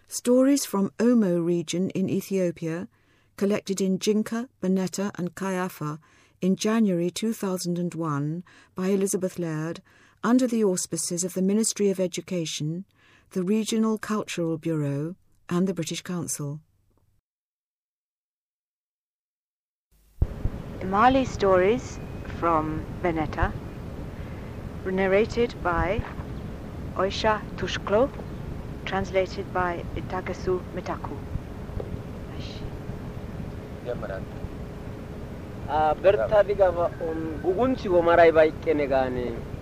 Stories from Omo region in Ethiopia, collected in Jinka, Bonetta, and Kayafa in January 2001 by Elizabeth Laird under the auspices of the Ministry of Education, the Regional Cultural Bureau, and the British Council. Mali stories from Veneta, narrated by Oisha Tushklo, translated by Itagasu Mitaku. በርታ ዲጋባ ጉጉንቺ ወማራይ ባይቄኔ ጋኔ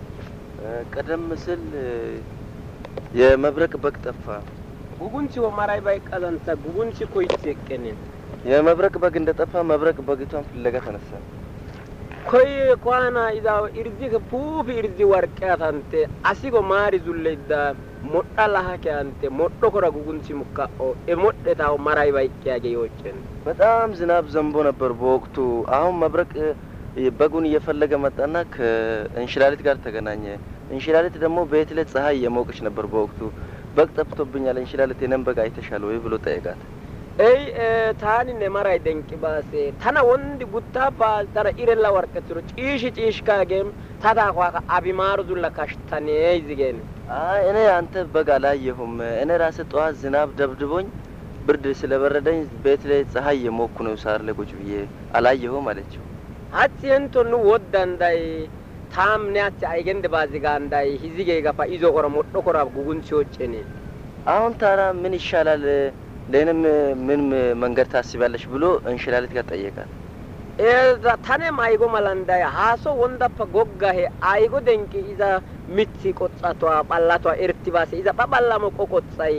ቀደም ሲል የመብረቅ በግ ጠፋ። ጉጉንቺ ወማራይ ባይቀለንተ ጉጉንቺ ኮይት የቄኔ የመብረቅ በግ እንደጠፋ መብረቅ በግቷን ፍለጋ ተነሳ። ኮይ ኳና ኢዛ ኢርዚ ፑፍ ኢርዚ ወርቅያታንቴ አሲጎ ማሪ ዙለይዳ ሞዳ ላሀኬ አንቴ ሞዶ ኮራ ጉጉንቺ ሙካኦ ኤሞዴታው ማራይ ባይቄያጌ ይወጭን በጣም ዝናብ ዘንቦ ነበር በወቅቱ። አሁን መብረቅ በጉን እየፈለገ መጣና ከእንሽላሊት ጋር ተገናኘ። እንሽላሊት ደግሞ ቤት ላይ ፀሐይ እየሞቀች ነበር በወቅቱ። በግ ጠፍቶብኛል፣ እንሽላሊት የነን በግ አይተሻል ወይ ብሎ ጠየቃት። ኤይ ታኒነ ማራይ ደንቂ ባሴ ተነ ወንድ ጉታ ባል ተነ ኢረላ ወርቀትሮ ጪሽ ጪሽ ካጌም ታታ ኳካ አቢማሩ ዙላ ካሽተኔ ይዝጌን አይ እኔ አንተ በግ አላየሁም። እኔ ራሴ ጠዋት ዝናብ ደብድቦኝ ብርድ ስለበረደኝ ቤት ላይ ፀሐይ የሞኩ ነው ሳር ላይ ቁጭ ብዬ አላየሁም አለችው። አቺ እንቶኑ ወዳ እንዳይ ታምኔ አቺ አይገንድ ባዚጋ እንዳይ ሂዚጌ ገፋ ኢዞ ኮረ ሞዶ ኮራ ጉጉንቺ ወጭኔ አሁን ታራ ምን ይሻላል ለእኔም ምን መንገድ ታስቢያለሽ ብሎ እንሽላሊት ጋር ጠየቃት። ኤዛ ታኔም አይጎ መላንዳይ ሃሶ ወንዳፓ ጎጋሄ አይጎ ደንቂ ኢዛ ሚቲ ቆጻቷ ጳላቷ ኤርቲ ባሴ ኢዛ ጳጳላሞ ቆቆጻይ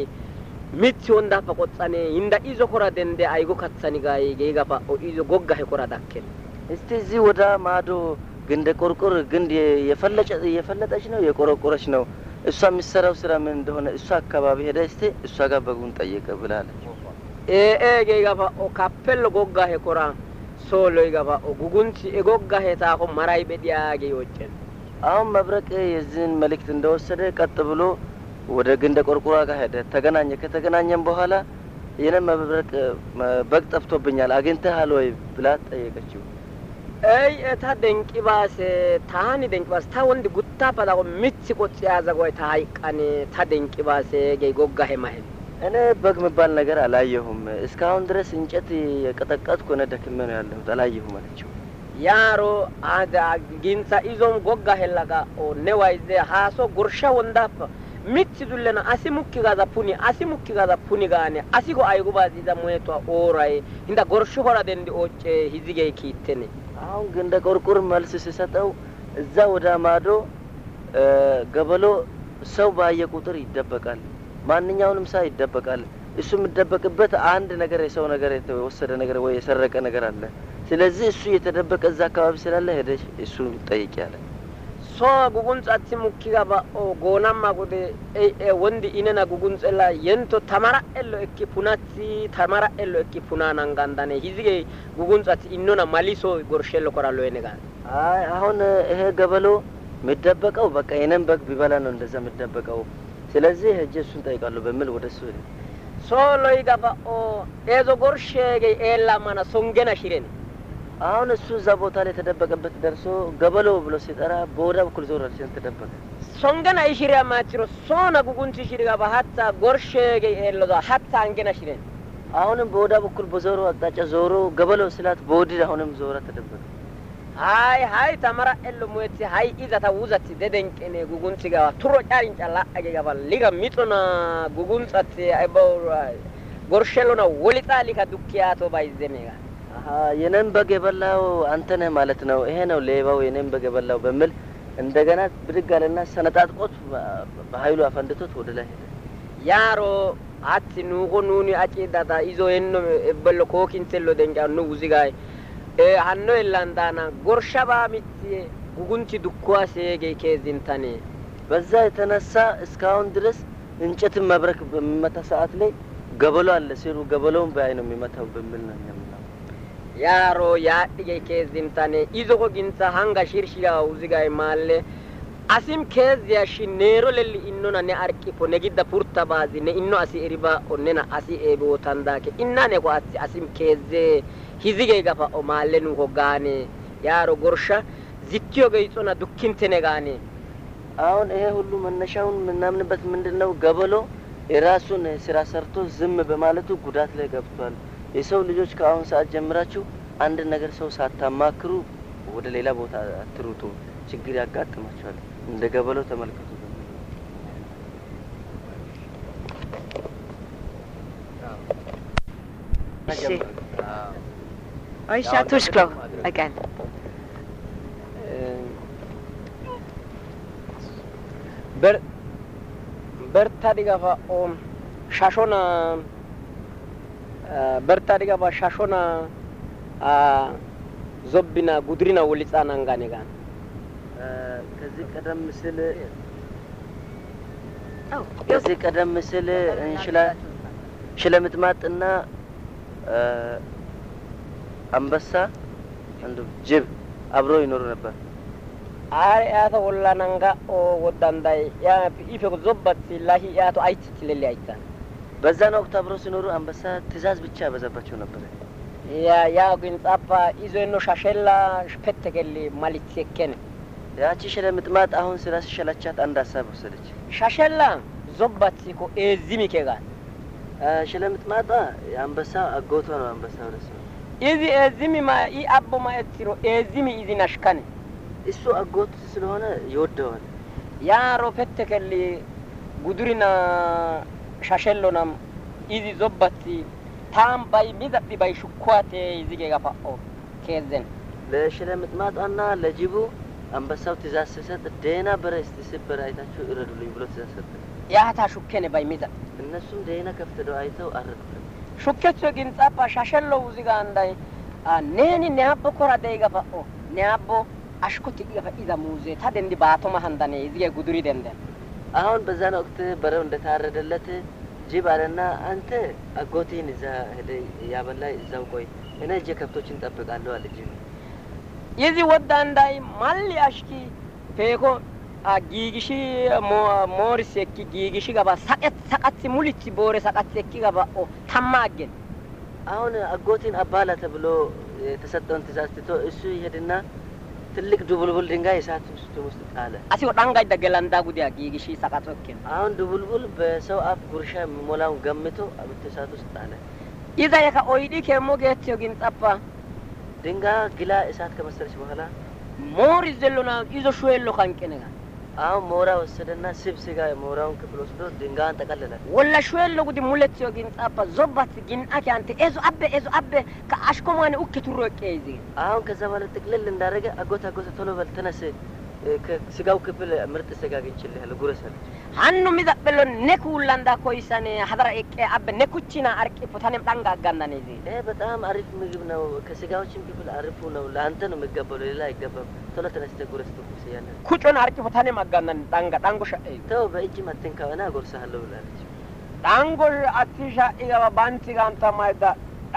ሚቲ ወንዳፓ ቆጻኔ እንዳ ኢዞ ኮራ ደንዴ አይጎ ካትሳኒ ጋይ ጌጋፋ ኢዞ ጎጋሄ ኮራ ዳኬን እስቲ እዚህ ወዳ ማዶ ግንደ ቆርቆር ግንድ የፈለጨ የፈለጠች ነው የቆረቆረች ነው እሷ የሚሰራው ስራ ምን እንደሆነ እሷ አካባቢ ሄደ እስቲ እሷ ጋር በጉን ጠየቀ ብላለች። ኤኤ ጌጋፋ ኦ ካፔሎ ጎጋሄ ኮራ ሶሎ ይገፋ ኦ ጉጉንቲ ኤጎጋሄ ታኮ መራይ በዲያጌ ይወጭን አሁን መብረቅ የዚህን መልእክት እንደወሰደ ቀጥ ብሎ ወደ ግንደ ቆርቆራ ጋር ሄደ። ተገናኘ። ከተገናኘም በኋላ የኔ መብረቅ በግ ጠፍቶብኛል አግኝተሃል ወይ ብላ ጠየቀችው። ኤይ ኤታ ደንቂ ባሴ ታኒ ደንቂ ባሴ ታ ወንድ ጉታ ፓዳቆ ሚቲ ቆጽ ያዘጎይ ታ ሀይቃኔ ታ ደንቂ ባሴ ጌ ጎጋሄ ማሄን እኔ በግ የሚባል ነገር አላየሁም። እስካሁን ድረስ እንጨት የቀጠቀጥኩ እኔ ደክሜ ነው ያለሁት አላየሁም አለችው። ያሮ አዳ ጊንሳ ኢዞም ጎጋሄ ላጋ ኦ ነዋይዜ ሃሶ ጉርሻ ወንዳፓ mitti dullena asi mukki gaza puni asi mukki gaza puni gaane asi go aygu bazi iza moyeto ኦራይ እንዳ ጎርሽ ሆራ ደንዲ ኦጭ ሂዚጌ ኪትኔ አሁን ግንደ ቆርቁር መልስ ሲሰጠው እዛ ወደ ማዶ ገበሎ ሰው ባየ ቁጥር ይደበቃል። ማንኛውንም ሰው ይደበቃል። እሱ የሚደበቅበት አንድ ነገር የሰው ነገር የተወሰደ ነገር ወይ የሰረቀ ነገር አለ። ስለዚህ እሱ የተደበቀ እዛ አካባቢ ስላለ ሄደሽ እሱ ጠይቂ አለ። ሶ ጉጉንጻቲ ሙኪጋ ባኦ ጎናማ ጉዴ ወንድ ኢነና ጉጉንጽላ የንቶ ተመራ ኤሎ እኪ ፑናቲ ተመራ ኤሎ እኪ ፑና ናንጋንዳኔ ሂዚጌ ጉጉንጻቲ ኢኖና ማሊሶ ጎርሼሎ ኮራሎ የነጋ አይ አሁን ይሄ ገበሎ የሚደበቀው በቃ የነን በግ ቢበላ ነው እንደዛ የሚደበቀው። ስለዚህ ሄጄ እሱን ጠይቃለሁ በሚል ወደ እሱ ሄደ። ሶሎ ይጋባ ኦ ኤዞ ጎርሼጌ ኤላ ማና ሶንገና ሽሬን አሁን እሱ እዛ ቦታ ላይ የተደበቀበት ደርሶ ገበሎ ብሎ ሲጠራ በወዳ በኩል ዞር አልችልም ተደበቀ። ሶንገና ይሽሪያ ማችሮ ሶና ጉጉንቺ ሽሪ ጋባ ሀታ ጎርሼጌ ኤሎዛ ሀታ አንገና ሽሬን አሁንም በወዳ በኩል በዞሮ አቅጣጫ ዞሮ ገበሎ ስላት በወዲድ አሁንም ዞራ ተደበቀ። ሀይ ሀይ ተመራ ኤሎ ሞቲ ሀይ ኢዘታ ውዘቲ ደደንቄኔ ጉጉንቺ ጋባ ቱሮ ጫሪንጫ ላአጌ ጋባ ሊጋ ሚጡና ጉጉንጸት አይበው ጎርሼሎና ወሊጣ ሊካ ዱኪያቶ ባይዘኔ ጋ የኔን በግ የበላው አንተ ነህ ማለት ነው። ይሄ ነው ሌባው የኔን በግ የበላው በሚል እንደገና ብድግ አለና ሰነጣጥቆት በኃይሉ አፈንድቶት ወደ ላይ ሄደ። ያሮ አቲ ኑቆ ኑኒ አጪዳታ ይዞ የኖ በሎ ኮኪንቴሎ ደንጫ ኑ ውዚጋይ ሀኖ የላንዳና ጎርሻባ ሚቲ ጉጉንቲ ዱኳ ሴጌ ኬዝንታኔ በዛ የተነሳ እስካሁን ድረስ እንጨትን መብረክ በሚመታ ሰዓት ላይ ገበሎ አለ ሲሉ ገበሎውን በአይ ነው የሚመታው በሚል ነው የምናምነው። yaaro yaadhige keessimtane izo ko ginsa hanga shirshira uzigay maalle asim keeziyashi neero lelli innona ne arqipo ne gidda purta baazi ne inno asi eriba onnena asi eebi wotandake innane ko atti asim keeze hizige gafa o maallenu ko gaane ያሮ ጎርሻ ዝትዮ ገይጾና ዱኪንቴኔ ጋኔ አሁን ይሄ ሁሉ መነሻውን የምናምንበት ምንድን ነው? ገበሎ የራሱን ስራ ሰርቶ ዝም በማለቱ ጉዳት ላይ ገብቷል። የሰው ልጆች ከአሁን ሰዓት ጀምራችሁ አንድ ነገር ሰው ሳታማክሩ ወደ ሌላ ቦታ አትሩጡ፣ ችግር ያጋጥማችኋል። እንደ ገበሎ ተመልከቱ። እሺ ኦይሻ ቱሽክሎ again በር በርታ ዲጋፋ ኦም ሻሾና በርታ ዲጋፋ ሻሾና ዞቢና ጉድሪና ወሊጻና አንጋኔ ጋን ከዚህ ቀደም ሲል ከዚህ ቀደም ሲል እንሽላ ሽለምጥማጥና አንበሳ አንዱ ጅብ አብሮ ይኖሩ ነበር። አረ ያቶ ወላናንጋ ኦ ወዳንዳይ ያ ኢፌ ዞባት ላሂ ያቶ አይት ትለሊ አይታ በዛን ወቅት አብሮ ሲኖሩ አንበሳ ትእዛዝ ብቻ ያበዛባቸው ነበር። ያ ያ ግን ጻፓ ይዞ ነው ሻሸላ ሽፈተገሊ ማለት የከነ ያቺ ሽለምጥማጥ አሁን ስራ ሲሸላቻት አንድ ሀሳብ ወሰደች። ሻሸላ ዞባት ሲኮ ኤዚሚ ከጋን ሽለምጥማጧ የአንበሳ አጎቷ ነው። አንበሳ ወደሱ ኢዚ ኤዚሚ ማ ኢ አቦ ማየትሮ ኤዚሚ ኢዚ ናሽካኔ እሱ አጎት ስለሆነ ይወደዋል። ያሮ ፈተከሊ ጉዱሪና ሻሸሎናም ኢዚ ዞባቲ ታም ባይ ሚዛቢ ባይ ሹኳቴ ይዚጌ ጋፋኦ ኬዘን ለሽለምጥማጧና ለጅቡ አንበሳው ትእዛዝ ሲሰጥ ደህና በረ እስቲ ስበረ አይታችሁ እረዱልኝ ብሎ ትእዛዝ ሰጠ። ያታ ሹኬኔ ባይ ሚዛ እነሱም ደህና ከፍትደው አይተው አረዱለት። ሹኬቾ ግን ጻፓ ሻሸሎ ውዚጋ አንዳይ ኔኒ ኔአቦ ኮራ ደይ ጋፋኦ ኔአቦ ashkoti gafa iza muuze ta dendi baatoma handane izige guduri denden አሁን በዛን ወቅት በሬው እንደታረደለት ጅብ አለና አንተ አጎቴን እዛ ሄደ ያበላ እዛው ቆይ እኔ እጄ ከብቶችን ጠብቃለሁ አለ ጅብ። izi wodda anday malli ashki peeko giigishi mooris ekki giigishi gaba saqet saqati mulichi boore saqati ekki gaba o tamma aggen አሁን አጎቴን አባላ ተብሎ የተሰጠውን ትእዛዝ ትቶ እሱ ይሄድና ትልቅ ዱቡልቡል ድንጋይ እሳት ውስጥ ውስጥ ጣለ። asi o dhangayda gelanda gudiya giigishi saqato ekken አሁን ዱቡልቡል በሰው አፍ ጉርሻ የሚሞላውን ገምቶ አብቶ እሳት ውስጥ ጣለ። iza yeka oyɗi kemmo geettiyo gin xappa ድንጋይ ግላ እሳት ከመሰለች በኋላ mooris zellona izo shuwello kanqenega አሁን ሞራ ወሰደና ስብ ስጋ ሞራውን ክፍል ወስዶ ድንጋዩን ጠቀለላት። walla shuwello gudi mulettiyo gin xappa zobbat gin ake ante ezo abbe ezo abbe ka ashkomane ukke turro eqqe izi አሁን ከዛ በኋላ ጥቅልል እንዳደረገ አጎት አጎት ቶሎ በል ተነስ፣ እ፣ ከስጋው ክፍል ምርጥ ስጋ አግኝቼልሃለሁ ጉረስ አለች። hannu mizaɓɓelo ne kullanda koysane hadara eqqe abbe ne kuccina arqi fotanem ɗanga aggandanezi ይሄ በጣም አሪፍ ምግብ ነው። ከስጋዎችም ክፍል አሪፉ ነው። ለአንተ ነው የሚገባው፣ ለሌላ አይገባም። ቶሎ ተነስተህ ጉረስ ትኩስ እያለ kuccon arqi fotanem aggandan ɗanga ɗango sha'e ተው በእጅ አትንካው፣ እኔ አጎርስሃለሁ ብላለች። ɗango atti sha'igaba bantigantamayda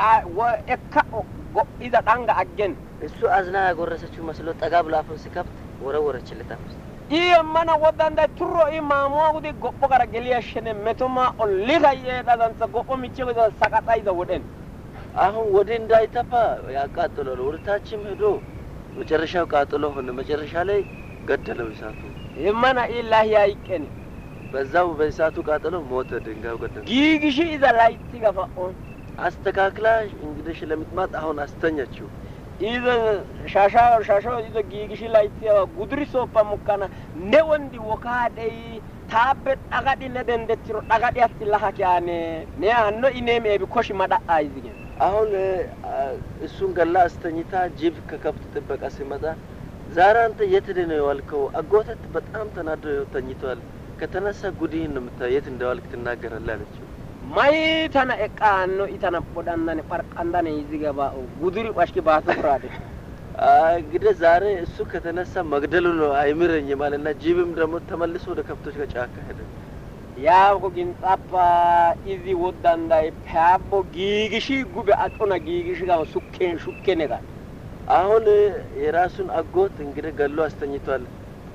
ekka iza ɗanga aggen እሱ አዝና ያጎረሰችው መስሎ ጠጋ ብሎ አፉን ሲከፍት ወረወረችለት አፍ ውስጥ። iyo mana woddanda turro i mamuwa gudi goɓɓo gara geliya shene metoma o lika yeɗadansa goɓɓo miccego sakaɗa iza woɗen አሁን ወዲህ እንዳይተፋ ያቃጥሏል። ወደታችም ሄዶ መጨረሻው ቃጥሎ ሆነ። መጨረሻ ላይ ገደለው እሳቱ። imana i lahiya iqqen በዛው በእሳቱ ቃጥሎ ሞተ። ድንጋዩ ገደለው። giigishi iza layttiga fa'on አስተካክላ እንግዲህ ለምጥማጥ አሁን አስተኛችው። izo shasha shasho izo giigishi layttiyawa guduri soppa mukkana nde wondi wokaɗey taappe ɗagaɗi ne dendettiro ɗagaɗi atti laha kyane ne hanno inemi ebi koshi maɗa'a izigen አሁን አ፣ እሱን ገላ አስተኝታ ጅብ ከከብት ጥበቃ ሲመጣ ዛሬ አንተ የት ሄደህ ነው የዋልከው? አጎተት በጣም ተናዶ ተኝቷል። ከተነሳ ጉድህን ነው የምታየው። የት እንደዋልክ ትናገራለህ አለችው። mai tana eqqa hanno itana ɓoɗandane ɓarqandane iziga ba guduri ɓashki baatukurade አ፣ እንግዲህ ዛሬ እሱ ከተነሳ መግደሉ ነው አይምረኝም አለና ጅብም ደግሞ ተመልሶ ወደ ከብቶች ጋር ጫካ ሄደ። yaako gin xappa izi woddanday peabbo giigishi gube acona giigishi gama sukken shukkenega አሁን የራሱን አጎት እንግዲህ ገሎ አስተኝቷል።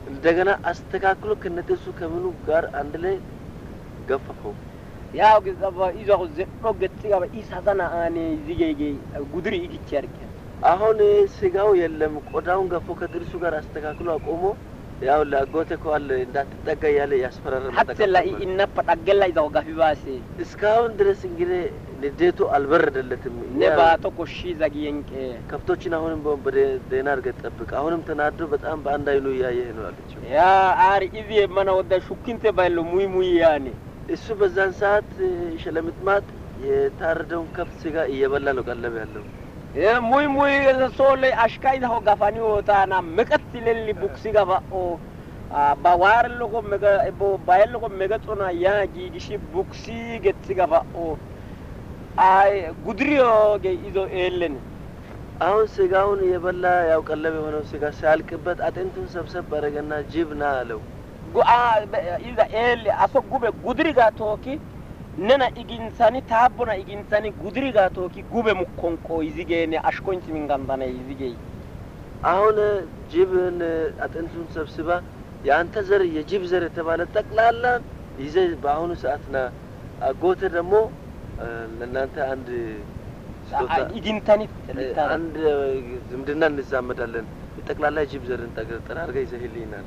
እንደገና አስተካክሎ ከነጥሱ ከምኑ ጋር አንድ ላይ ገፈፈው። ያው ግዛባ ይዞ ዘዶ ገጽ ጋር ኢሳዛና አኔ ዚጌጌ ጉድሪ ይግጭ ያርቀ አሁን ስጋው የለም፣ ቆዳውን ገፎ ከጥርሱ ጋር አስተካክሎ አቆሞ ያው ለአጎቴ ከዋል እንዳትጠጋ እያለ ያስፈራረ ሀተላ ኢነፈ ዳገላ ይዛው ጋፊ ባሴ እስካሁን ድረስ እንግዲህ ንዴቱ አልበረደለትም። ነ ባቶ ኮሺ ዘግየንቄ ከብቶችን አሁንም በደህና አድርገህ ጠብቅ። አሁንም ተናዶ በጣም በአንድ አይኑ እያየህ ነው አለችው። ያ አሪ ኢዚ መና ወደ ሹኪንቴ ባይሎ ሙይ ሙይ ያኔ እሱ በዛን ሰዓት ሸለምጥማጥ የታረደውን ከብት ስጋ እየበላ ነው ቀለብ ያለው። ሙይ ሙይ ሶለ አሽካይ ዛሆ ጋፋኒ ወታና መቀት ለሊ ቡክሲ ጋባ ኦ ባዋር ለቆ መገ ቦ ባይል ለቆ መገጾና ያ ጊጊሺ ቡክሲ ገት ጋባ ኦ አይ ጉድሪዮ ገ ይዞ ኤለን አሁን ስጋውን የበላ ያው ቀለብ የሆነው ስጋ ሲያልቅበት አጥንቱን ሰብሰብ አደረገና ጅብ ና አለው። ጉአ ኢዛ ኤል አሶ ጉበ ጉድሪ ጋ ቶኪ ነና iginsani taabbona iginsani gudiri gaa tooki gube mukkonko izigeene ashkonci mingandana izigey አሁን ጅብን አጥንቱን ሰብስባ የአንተ ዘር የጅብ ዘር የተባለ ጠቅላላ ይዘህ በአሁኑ ሰዓት ና አጎተ ደግሞ ለእናንተ አንድ ስጦታ igintani አንድ ዝምድና እንዛመዳለን ጠቅላላ የጅብ ዘርን ጠራርገ ይዘህልኝናል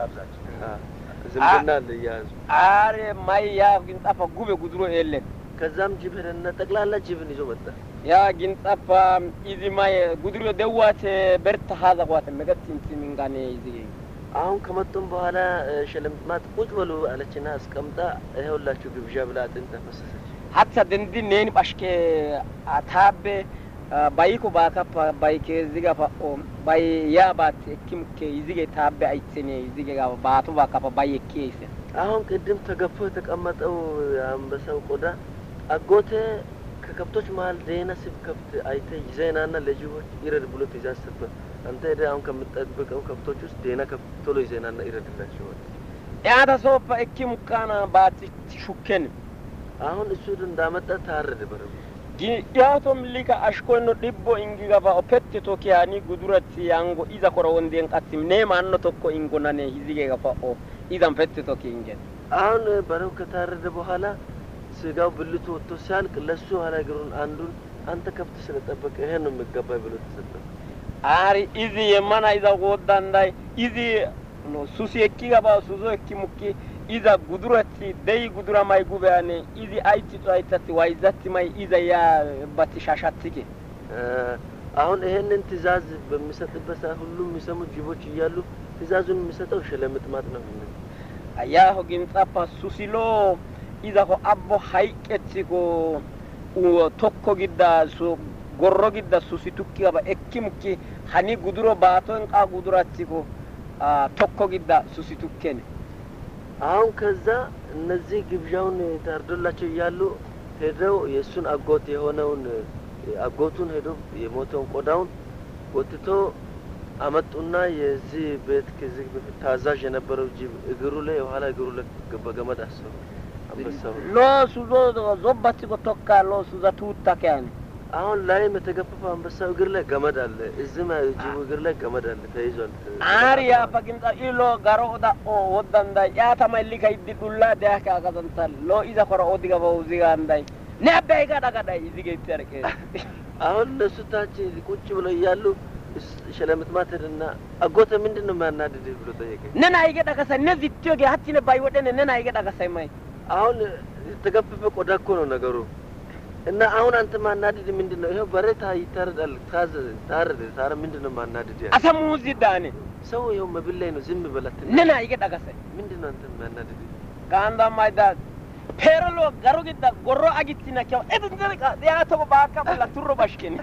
ዝምድና አለ እያያዙ አሬ ማይ ያ ጊንጣፋ ጉቤ ጉድሮ ኤለን ከዛም ጅብ ሄደና ጠቅላላ ጅብን ይዞ መጣ። ያ ጊንጣፋ ኢዚ ማይ ጉድሮ ደዋቴ በርታ ሀዛ ቋተ መገትንቲ ሚንጋኔ izigey አሁን ከመጡም በኋላ ሸለምጥማት ቁጭ በሉ አለችና አስቀምጣ ይኸውላችሁ ግብዣ ብላ አጥንት ተፈሰሰች። hatta dendi neni bashke atabe bayiko bakappa bayke ziga fa o bay ya bat ekimke izige tabe አይtsene izige ga ባቱ ባካፓ ባይ ekiyese አሁን ቅድም ተገፎ የተቀመጠው የአንበሳው ቆዳ አጎቴ ከከብቶች መሀል ደህና ስብ ከብት አይተ ይዘናና ለጅቦች ይረድ ብሎ ትእዛዝ ሰጠ። አንተ ሄደህ አሁን ከምጠብቀው ከብቶች ውስጥ ደህና ከብት ቶሎ ይዘናና ይረድላቸዋል። yaata soofa ekimukana baati shukken አሁን እሱ እንዳመጣ ታረደ በረቡ yaatom lika ashkoyno dhibbo ingigaba o pette tokiyani guduratti yango iza kora wonden qattim nemanno tokko ingonane hizigega fa o izan pette toki ingen አሁን በሬው ከታረደ በኋላ ስጋው ብልቱ ወጥቶ ሲያልቅ ለሱ ኋላ እግሩን አንዱን አንተ ከብት ስለጠበቀ ይሄን ነው የሚገባኝ ብሎ ተሰጠ። ari izi yemmana iza woddanday izi no susi ekkigaba suzo ekki mukki iza guduratti deyi gudura may gubeyane izi ayti aytatti wayzatti may iza ya batti shashattike አሁን ይሄንን ትእዛዝ በሚሰጥበት ሰዓት ሁሉም የሚሰሙ ጅቦች እያሉ ትእዛዙን የሚሰጠው ሸለምጥማጥ ነው። ይሄንን yaho gintsappa susilo iza ko abbo hayqqetti ko u- tokko gidda su gorro gidda susi tukkigaba ekki mukki hani guduro baaton qa guduratti ko ah, tokko gidda susi tukkene አሁን ከዛ እነዚህ ግብዣውን ታርዶላቸው እያሉ ሄደው የእሱን አጎት የሆነውን አጎቱን ሄዶ የሞተውን ቆዳውን ጎትቶ አመጡና የዚህ ቤት ከዚህ በፊት ታዛዥ የነበረው ጅብ እግሩ ላይ የኋላ እግሩ ላይ በገመድ አሰሩ። አንበሳው lo suzo zobbatti ko tokka lo suza tuutta ke ane አሁን ላይም የተገፈፈው አንበሳው እግር ላይ ገመድ አለ፣ እዚህም ጅቡ እግር ላይ ገመድ አለ ተይዟል። ari yafa ginta ilo garo oda o woddanday ƴatamay lika iddi ɗulla deyake agadantal lo iza kora odigaba uziganday ne abbe gaɗa gaɗa izigeytti arqe አሁን እነሱ ታች ቁጭ ብለው እያሉ እስ- ሸለምጥማት ሄደና አጎተ ምንድን ነው የሚያናድድህ ብሎ ጠየቀኝ። nena ayge ɗakasay ne zittiyoge hattine bay woɗene nena ayge ɗakasay may አሁን የተገፈፈ ቆዳ እኮ ነው ነገሩ። እና አሁን አንተ ማናድድ ምንድን ነው? ይኸው በሬ ታ- ይታረዳል፣ ታዘ ታረደ ታረ ምንድን ነው ማናድድ? ያ asa muuziddaane ሰው ይኸው መብል ላይ ነው ዝም በላት። nena ayge ɗakasay ምንድን ነው አንተ ማናድድ? gaandamayda peerolo garo gidda gorro agittina kew edinderqa ƴatogo baaka bolla turro bashkeni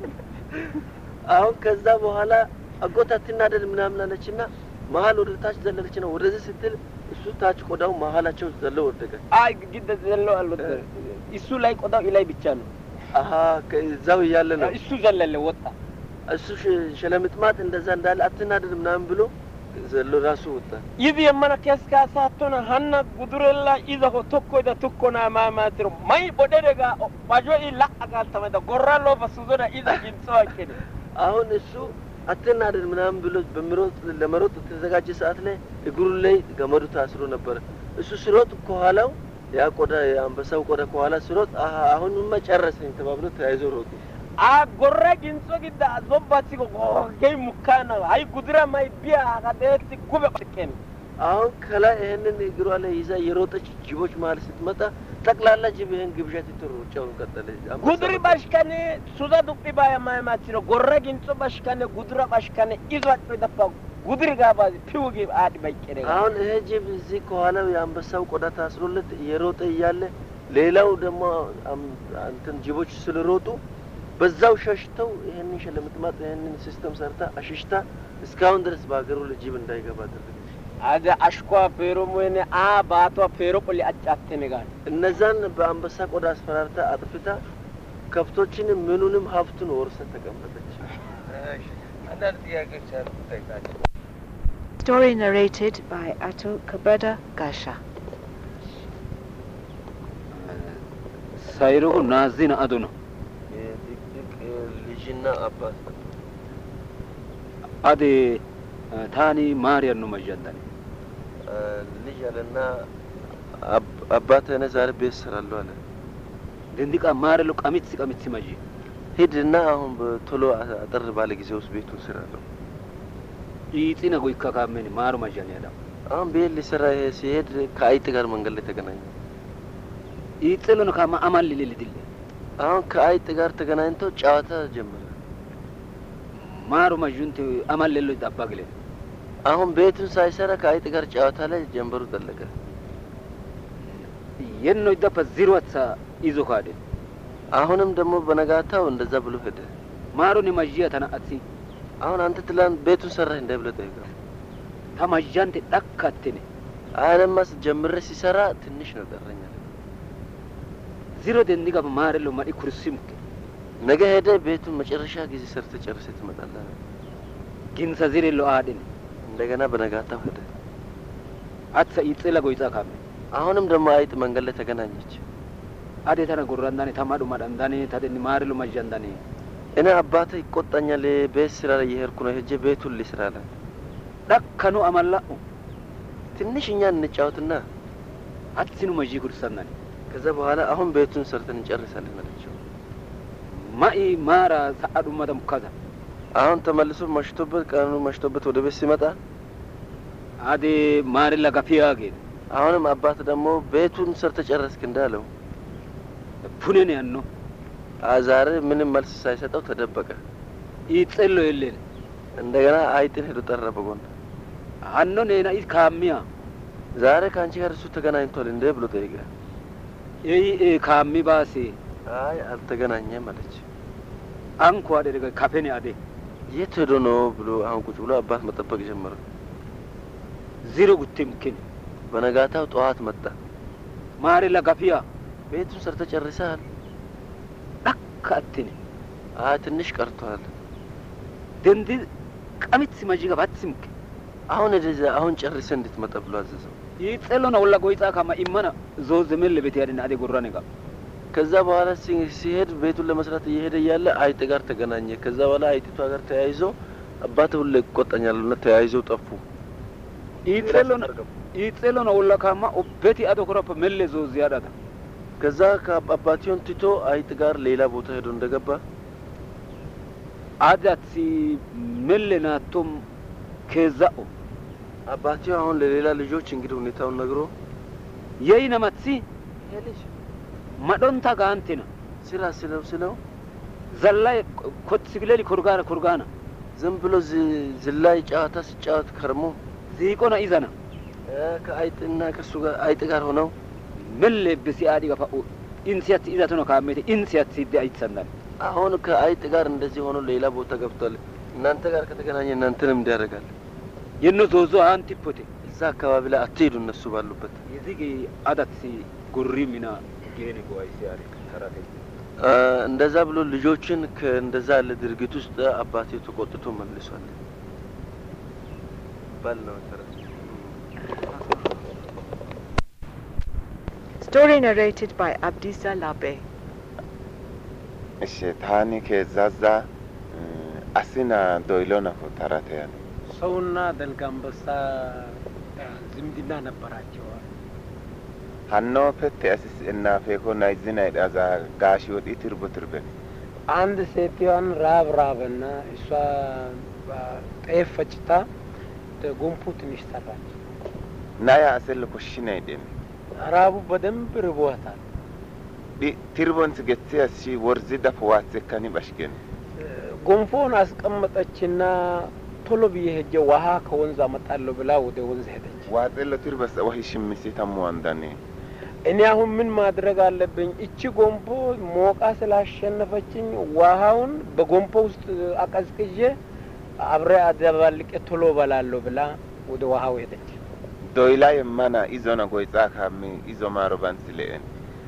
አሁን ከዛ በኋላ አጎት አትናደድ ምናምን አለችና መሀል ወደ ታች ዘለለችና ወደዚህ ስትል እሱ ታች ቆዳው መሀላቸው ዘሎ ወደቀ። ay gidda zello allo issu lay qodaw ilay ብቻ ነው አሀ ከዛው እያለ ነው እሱ ዘለለ ወጣ እሱ ሸ- ሸለምጥማጥ እንደዛ እንዳለ አትናደድ ምናምን ብሎ ዘሎ ራሱ ወጣ። izi yemmana keska sattona hanna gudurella iza ko tokkoyda tukkona mamatiro may ɓoɗerega ɓajo i la'a galtamada gorra lofa suzoda iza ginso akkede አሁን እሱ አትናደድ ምናምን ብሎ በሚሮጥ ለመሮጥ የተዘጋጀ ሰዓት ላይ እግሩ ላይ ገመዱ ታስሮ ነበረ። እሱ ሲሮጥ ከኋላው ያ ቆዳ የአንበሳው ቆዳ ከኋላ ሲሮጥ አሀ አሁንማ ጨረሰኝ ተባብሎ ተያይዘው ሮጡ። a gorra ginso gidda zobbati gogey mukkana hay gudira may biya akadeeti gube qorqen አሁን ከላይ ይህንን እግሯ ላይ ይዛ የሮጠች ጅቦች መሀል ስትመጣ ጠቅላላ ጅብ ይህን ግብዣ ትቶ ሩጫውን ቀጠለ። አንበሳ guduri ሮጠ። bashkane suza duphi baya mayamatino gorra ginso bashkane gudura bashkane izo acco dappa guduri gaba piwgi aadi bayqere አሁን ይሄ ጅብ እዚህ ከኋላው የአንበሳው ቆዳ ታስሮለት እየሮጠ እያለ ሌላው ደግሞ አም- እንትን ጅቦች ስለሮጡ በዛው ሸሽተው ይህንን ሸለምጥማጥ ይህንን ሲስተም ሰርታ አሽሽታ እስካሁን ድረስ በሀገሩ ለጅብ እንዳይገባ አደረገች። ade ashkoa peero moyne a baatoa peero qolli accattene gaani እነዛን በአንበሳ ቆዳ አስፈራርታ አጥፍታ ከብቶችንም ምኑንም ሀብቱን ወርሳ ተቀመጠች። አንዳንድ ጥያቄዎች አሉ ጠይቃቸው። Story narrated by Ato Kabada Gasha. ሳይሩሁ ናዚና አዱነ የድቅድቅ ልጅና አባት ነው። አዴ ታኒ ማርያን ነው መጀንዳኒ አ፣ ልጅ አለና አብ- አባት እኔ ዛሬ ቤት ስራለሁ አለ። ድንዲቃ ማርሎ ቀሚት ቀሚት ሲመጂ ሂድና አሁን በቶሎ አ- አጠር ባለ ጊዜ ውስጥ ቤቱን ስራለሁ። ኢጢነ ጎይካ ካሜኒ ማሩ መጃን ያዳ አሁን ቤት ሊሰራ ይሄ ሲሄድ ከአይጥ ጋር መንገድ ላይ ተገናኘ። ኢጥሉን ካማ አማል ሊልድል አሁን ከአይጥ ጋር ተገናኝተው ጨዋታ ጀመረ። ማሩ መጁንት አማል ሌሎ ዳባግለ አሁን ቤቱን ሳይሰራ ከአይጥ ጋር ጨዋታ ላይ ጀንበሩ ጠለቀ። የኖ ይዳፈ ዚሮታ ይዞ ካደ አሁንም ደግሞ በነጋታው እንደዛ ብሎ ሄደ። ማሩን መጂያ ተናአቲ አሁን አንተ ትላንት ቤቱን ሰራህ እንደ ብሎ ጠይቀው። ተመጃንቴ ዳካቴኔ አይነማስ ጀምሬ ሲሰራ ትንሽ ነው ቀረኛል። ዚሮ ደንዲቃ ማርሎ ማዲ ኩርሲም ነገ ሄደ ቤቱን መጨረሻ ጊዜ ሰርተ ጨርሰ ትመጣለህ። አለ። ጊንሰ ዚሬሎ አደን እንደገና በነጋታው ሄደ። አትሰ ኢጥላ ጎይጻ ካሜ አሁንም ደግሞ አይጥ መንገድ ላይ ተገናኘች። አዴ ተነ ጉራንዳኔ ተማዱ ማዳንዳኔ ታደኒ ማርሎ መጃንዳኔ እኔ አባቴ ይቆጣኛል። ቤት ስራ ላይ እየሄድኩ ነው ሄጄ ቤቱን ልስራ አለ። ዳከኑ አማላኡ ትንሽ እኛ እንጫወትና አትሲኑ መጂ ኩርሰናኔ ከዛ በኋላ አሁን ቤቱን ሰርተን እንጨርሳለን አለችው። ማኢ ማራ ሰአዱ መደም ከዛ አሁን ተመልሶ መሽቶበት ቀኑ መሽቶበት ወደ ቤት ሲመጣ አዴ ማሪላ ጋፊያ ጌ አሁንም አባት ደግሞ ቤቱን ሰርተ ጨረስክ እንዳለው ፑኔን ያኖ አ- ዛሬ ምንም መልስ ሳይሰጠው ተደበቀ። ኢጥሎ የሌን እንደገና አይጥን ሄዶ ጠራ በጎን አኖ ኔና ኢ ካሚያ ዛሬ ከአንቺ ጋር እሱ ተገናኝቷል እንደ ብሎ ጠየቀ። ኤ ካሚ ባሴ አይ አልተገናኘም አለች። አንኩ አዴ ደገ ካፌኔ አዴ የት ሄዶ ነው ብሎ አሁን ቁጭ ብሎ አባት መጠበቅ ጀመረ። ዚሮ ጉቴ ምኬን በነጋታው ጠዋት መጣ። ማሪላ ጋፊያ ቤቱን ሰርተ ጨርሰሃል? ዳካ አቴኔ አይ ትንሽ ቀርቷል። ደንዲ ቀሚት ሲመጂ ገባት ሲምክ አሁን ወደዛ አሁን ጨርሰ እንድትመጣ ብሎ አዘዘው። ኢጥሎ ነው ወላ ጎይጻ ካማ ኢመና ዞ ዘመል ቤት ያድን አዴ ጎራኔ ጋ ከዛ በኋላ ሲ- ሲሄድ ቤቱን ለመስራት እየሄደ እያለ አይጥ ጋር ተገናኘ። ከዛ በኋላ አይጢቷ ጋር ተያይዞ አባት ሁሉ ይቆጣኛል እና ተያይዘው ጠፉ። ኢጥሎ ነው ኢጥሎ ነው ወላ ካማ ኦቤቲ አዶ ኮራፕ መለ ዞ ዚያዳታ ከዛ ከአባትዮን ትቶ አይጥ ጋር ሌላ ቦታ ሄዶ እንደገባ አዳት መለ ናቶም ከዛኦ አባትዮ አሁን ለሌላ ልጆች እንግዲህ ሁኔታውን ነግሮ የይ ነመትሲ ይሄ ልጅ መዶንታ ጋንቴና ስራ ስለው ስለው ዘላይ ኮትሲግሌሊ ኩርጋና ኩርጋና ዝም ብሎ ዝ- ዝላይ ጨዋታ ሲጫወት ከርሞ ዚቆና ኢዘና እ፣ ከአይጥና ከሱ ጋር አይጥ ጋር ሆነው መለ ብሲ አዲ ገፋ ኢንሲያት ኢዛቱኖ ካሜቴ ኢንሲያት ሲዲ አይትሰናል አሁን ከአይጥ ጋር እንደዚህ ሆኖ ሌላ ቦታ ገብቷል። እናንተ ጋር ከተገናኘ እናንተንም እንዲያደርጋል። የኖ ዞዞ አንቲፖቴ እዛ አካባቢ ላይ አትሄዱ እነሱ ባሉበት። የዚግ አዳት ጉሪ ሚና ጌኔ ጎይሲ አሪ ተራቴ አ፣ እንደዛ ብሎ ልጆችን ከእንደዛ ያለ ድርጊት ውስጥ አባቴ ተቆጥቶ መልሷል። ባል ነው ተረት። Story narrated by Abdisa Labe. shetani kezaza አሲና ዶይሎና ተራተያን ሰውና ደልጋንበሳ ዝምድና ነበራቸው። ሀኖ ፔቴ አሲስ እና ፌኮ ናይዝና ዳዛ ጋሺ ወዲ ትርቦ ትርበን አንድ ሴትዮዋን ራብ ራበና እሷ ጤፍ ፈጭታ ጎንፎ ትንሽ ሰራች። ናያ አሰል ኮሽና ይደን ራቡ በደንብ ርቦታል። ዲ ትርቦንስ ገቴ አሲ ወርዚ ዳፍ ዋት ከኒ ባሽገን ጎንፎን አስቀመጠችና ቶሎ ብዬ ሄጄ ውሃ ከወንዝ አመጣለሁ ብላ ወደ ወንዝ ሄደች። ዋጤሎ ትርበስ ዋሂ ሽምሲ ተሙ አንዳኔ እኔ አሁን ምን ማድረግ አለብኝ? እቺ ጎንፎ ሞቃ ስላሸነፈችኝ ውሃውን በጎንፎ ውስጥ አቀዝቅዤ አብሬ አደባልቄ ቶሎ በላለሁ ብላ ወደ ውሃው ሄደች። ዶይላ የማና ኢዞና ጎይጻ ካሚ ኢዞ ማሮ ባንስሌን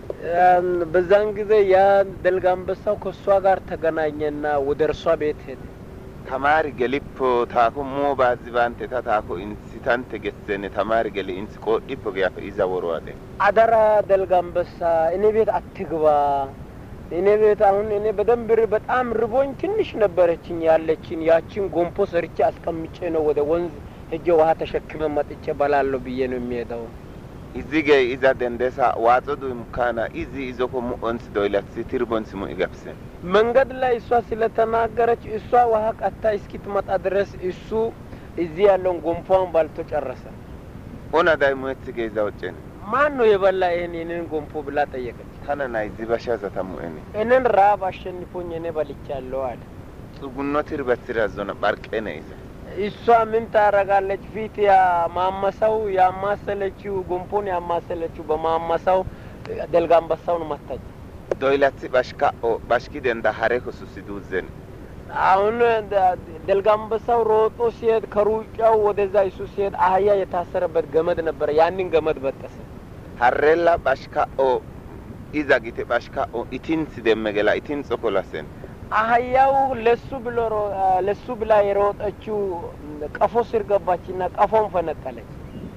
በዛን ጊዜ ያ ደልጋንበሳው ከእሷ ጋር ተገናኘና ወደ እርሷ ቤት ሄደ። ተማሪ ገሊፖ ታኮ ሞ ባዚ ባንቴ ታ ታኮ ኢንሲ ታንቴ ገሰኔ ተማሪ ገሊ ኢንሲ ቆዲፖ ገያፈ ኢዛ ወሮዋደ አደራ ደልጋንበሳ እኔ ቤት አትግባ። እኔ ቤት አሁን እኔ በደንብ ር- በጣም ርቦኝ ትንሽ ነበረችኝ ያለችን ያችን ጎንፎ ሰርቼ አስቀምጬ ነው ወደ ወንዝ ሄጄ ውሃ ተሸክመ መጥቼ በላለሁ ብዬ ነው የሚሄደው። ኢዚ ገ ኢዛ ደንደሳ ዋጾ ዱ ሙካና ኢዚ ኢዞ ኮ ሙ ኦንስ ዶይላትሲ ትርቦንሲ ሙ ኢገብሰን መንገድ ላይ እሷ ስለተናገረች እሷ ውሃ ቀታ እስኪትመጣ ድረስ እሱ እዚህ ያለውን ጎንፎውን ባልቶ ጨረሰ። ኦና ዳይ ሙየት ገይዛ ወጨን ማን ነው የበላ ይህን ይህንን ጎንፎ ብላ ጠየቀች። ታና ናይ ዚባሻ ዘተሙ እኔ እኔን ራብ አሸንፎኝ እኔ በልቻለሁ አለ። ጽጉኖ ትርበትራ ዞነ ባርቄነ ኢዘ እሷ ምን ታረጋለች? ፊት ያማመሰው ያማሰለችው ጎንፎን ያማሰለችው በማመሰው ደልጋንበሳውን መታች። ዶይላትሲ ባሽካ ኦ ባሽኪ ደንዳ ሀሬ ኮሱሲ ዱዘን አሁን ደ- ደልጋንበሳው ሮጦ ሲሄድ ከሩጫው ወደዛ እሱ ሲሄድ አህያ የታሰረበት ገመድ ነበረ። ያንን ገመድ በጠሰ። ሀሬላ ባሽካ ኦ ኢዛ ጊቴ ባሽካ ኦ ኢቲንሲ ደመገላ ኢቲን ጾኮላሰን አህያው ለሱ ብሎ ሮ- ለሱ ብላ የሮጠችው ቀፎ ስር ገባችና ቀፎን ፈነቀለች።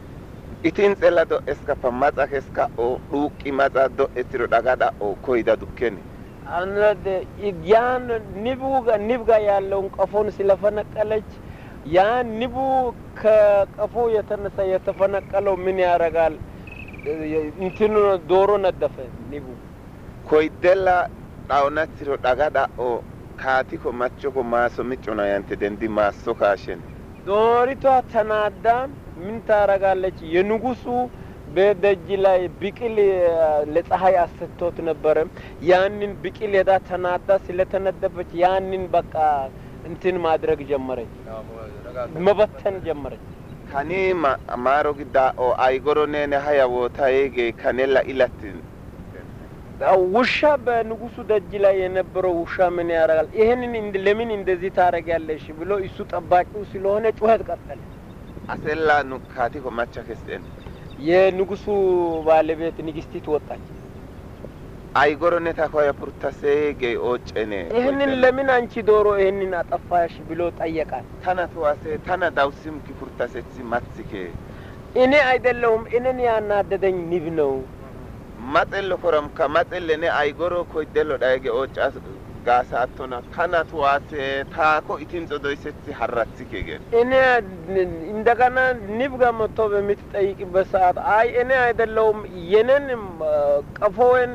ኢቲን ጸላ ዶ ኤስካፓ ማጻ ኬስካ ኦ ዱቂ ማጻ ዶ ኤትሮ ዳጋዳ ኦ ኮይዳ ዱኬኒ አሁን ያን ንቡ ጋ- ንብ ጋር ያለውን ቀፎን ስለፈነቀለች ያ ንቡ ከቀፎ የተነሳ የተፈነቀለው ምን ያደርጋል? እንትኑ ዶሮ ነደፈ ንቡ። ኮይደላ ዳውናትiro dhagaadha o kaati ko macho ko maaso miccona yante dendi maasso kaashen ዶሪቷ ተናዳ ምን ታረጋለች? የንጉሱ በደጅ ላይ ብቅል ለፀሐይ አሰጥቶት ነበረ። ያንን ብቅል ሄዳ ተናዳ ስለተነደፈች ያንን በቃ እንትን ማድረግ ጀመረች፣ መበተን ጀመረች። kani ma- maaro gidda o aygoro nene haya wootayege kanella ilatin ውሻ በንጉሱ ደጅ ላይ የነበረው ውሻ ምን ያደርጋል? ይህንን እንድ- ለምን እንደዚህ ታደርጊያለሽ ብሎ እሱ ጠባቂው ስለሆነ ጩኸት ቀጠለ። asella nu kaati ko macha kesɗen የንጉሱ ባለቤት ንግስቲት ወጣች። aygoro neta koya purtasege o cene ይህንን ለምን አንቺ ዶሮ ይህንን አጠፋሽ ብሎ ጠየቃት። tana tuwase tana dawsimki purtasethi matsike እኔ አይደለሁም እኔን ያናደደኝ ንብ ነው። maxello koramka maxelle ne aygoro koydello dhayege o cas gaasa attona tana tuwase taako itinxo doysethi harrathike gen እኔ እንደገና ንብ ጋር መጥቶ በምትጠይቅበት ሰዓት አይ እኔ አይደለሁም የኔን ቀፎውን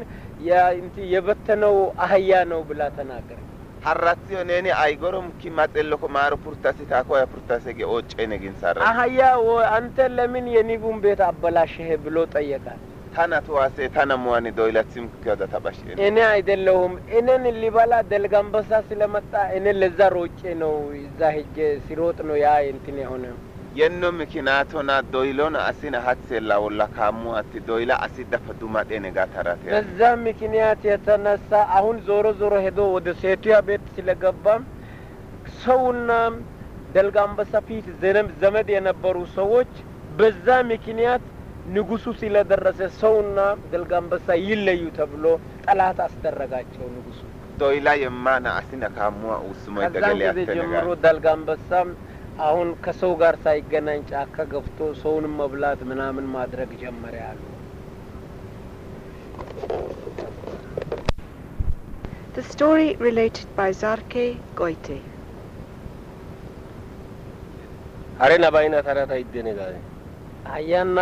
የበተነው አህያ ነው ብላ ተናገረ። harrathiyo neni aygorom ki maxello ko maaro purtasi taakoya purtasege o cene gin sarra አህያ ወይ አንተ ለምን የንቡን ቤት አበላሸህ ብሎ ጠየቃት። tana tuwase tana muwani doylathim kiyada taphash en እኔ አይደለሁም እኔን ሊበላ ደልጋንበሳ ስለመጣ እኔ ለዛ ሮጬ ነው እዛ ሄጄ ሲሮጥ ነው ያ እንትን የሆነ yenno mikinatona doylona asina hatsella wolla kaammu atti doyla asi dafa duma dhene ga tarate በዛ ምክንያት የተነሳ አሁን ዞሮ ዞሮ ሄዶ ወደ ሴትዮዋ ቤት ስለገባ ሰውና ደልጋንበሳ ፊት ዘነም ዘመድ የነበሩ ሰዎች በዛ ምክንያት ንጉሱ ስለደረሰ ሰውና ደልጋንበሳ ይለዩ ተብሎ ጠላት አስደረጋቸው ንጉሱ። doyla yemmana asina kaammuwa ussumoy ከዛን dagale ጊዜ ጀምሮ attene ደልጋንበሳም አሁን ከሰው ጋር ሳይገናኝ ጫካ ገብቶ ሰውንም መብላት ምናምን ማድረግ ጀመረ ያሉ The story related by Zarke Goite. አሬና ባይና ተረታ ይደኔ ጋር አህያና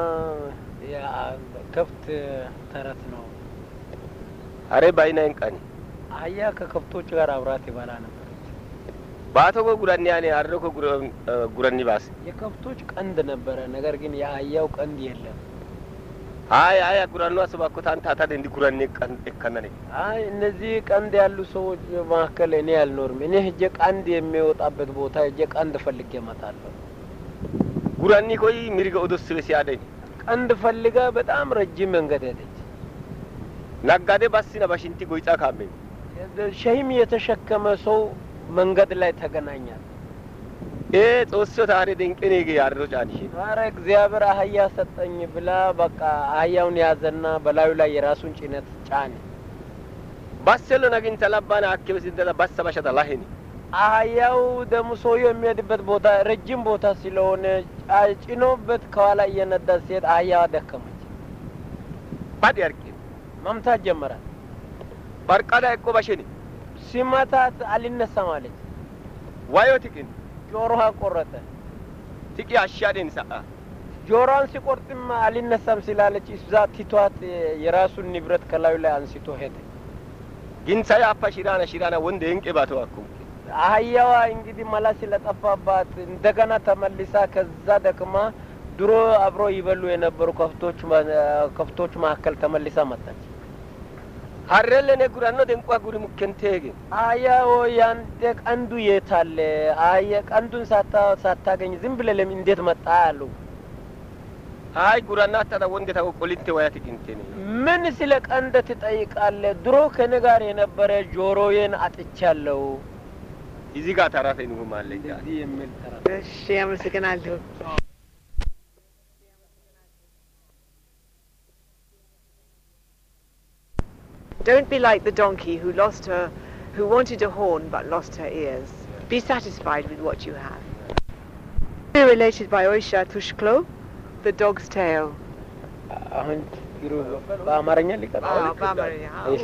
ከብት ተረት ነው። አሬ ባይና እንቃኒ አህያ ከከብቶች ጋር አብራት ይበላ ነበረች። ባቶ ኮ ጉራኒ ያኔ አረ ኮ ጉራኒ ባስ የከብቶች ቀንድ ነበረ፣ ነገር ግን የአህያው ቀንድ የለም። አይ አይ ጉራኑ አስባኮ ታን ታታ እንዲ ጉራኒ ቀን እከነኔ አይ እነዚህ ቀንድ ያሉ ሰዎች መካከል እኔ አልኖርም። እኔ ሄጄ ቀንድ የሚወጣበት ቦታ ሄጄ ቀንድ ፈልጌ እመጣለሁ። ጉራኒ ኮይ ሚሪገ ኦዶስ በሲ ያደኝ ቀንድ ፈልጋ በጣም ረጅም መንገድ ሄደች። ነጋዴ ባሲና ባሽንቲ ጎይጻ ካመኝ ሸሂም የተሸከመ ሰው መንገድ ላይ ተገናኛል። ኤ ጾሶ ታሬ ደንቅኔ ጌ ያድሮ ጫንሽ ኧረ እግዚአብሔር አህያ ሰጠኝ ብላ በቃ አህያውን ያዘና በላዩ ላይ የራሱን ጭነት ጫነ። ባሰሎ ነግኝ ተላባና አከበ ሲንተላ ባሰ ባሸታ ላሄኒ አህያው ደግሞ ሰውየው የሚሄድበት ቦታ ረጅም ቦታ ስለሆነ ጭኖበት ከኋላ እየነዳ ሲሄድ አህያዋ ደከመች፣ ባድ ያርቂ መምታት ጀመራል። በርቃዳ እቆ ባሸኒ ሲመታት አልነሳም አለች። ዋዮ ትቅን ጆሮዋ ቆረጠ። ትቂ አሻዴን ሰአ ጆሮዋን ሲቆርጥም አልነሳም ስላለች እዛ ቲቷት የራሱን ንብረት ከላዩ ላይ አንስቶ ሄደ። ጊንሳይ አፋ ሽራና ሽራና ወንድ እንቄ ባቶ አኩ አህያዋ እንግዲህ መላ ስለጠፋባት እንደገና ተመልሳ ከዛ ደክማ ድሮ አብሮ ይበሉ የነበሩ ከብቶች ከብቶች መካከል ተመልሳ መጣች። ሀረለኔ ጉራኖ ደንቋ ጉሪ ሙከንቴጌ አህያው ያንተ ቀንዱ የት አለ? አህያ ቀንዱን ሳታ ሳታገኝ ዝም ብለህ ለምን እንዴት መጣ አሉ። አይ ጉራና ታታ ወንድ ታው ቆሊንቴ ወያ ትቅንቴኔ ምን ስለ ቀንድ ትጠይቃለህ? ድሮ ከኔ ጋር የነበረ ጆሮዬን አጥቻለሁ። እዚህ ጋር ተራፈኝ ነው ማለኛ እዚህ የሚል ተራ እሺ፣ አመሰግናለሁ። Don't be like the donkey who lost her, who wanted a horn but lost her ears. Be satisfied with what you have. Be related by Oisha Tushklo, the dog's tale. አሁን ችግሩ በአማርኛ ሊቀጥል አዎ፣ በአማርኛ። እሺ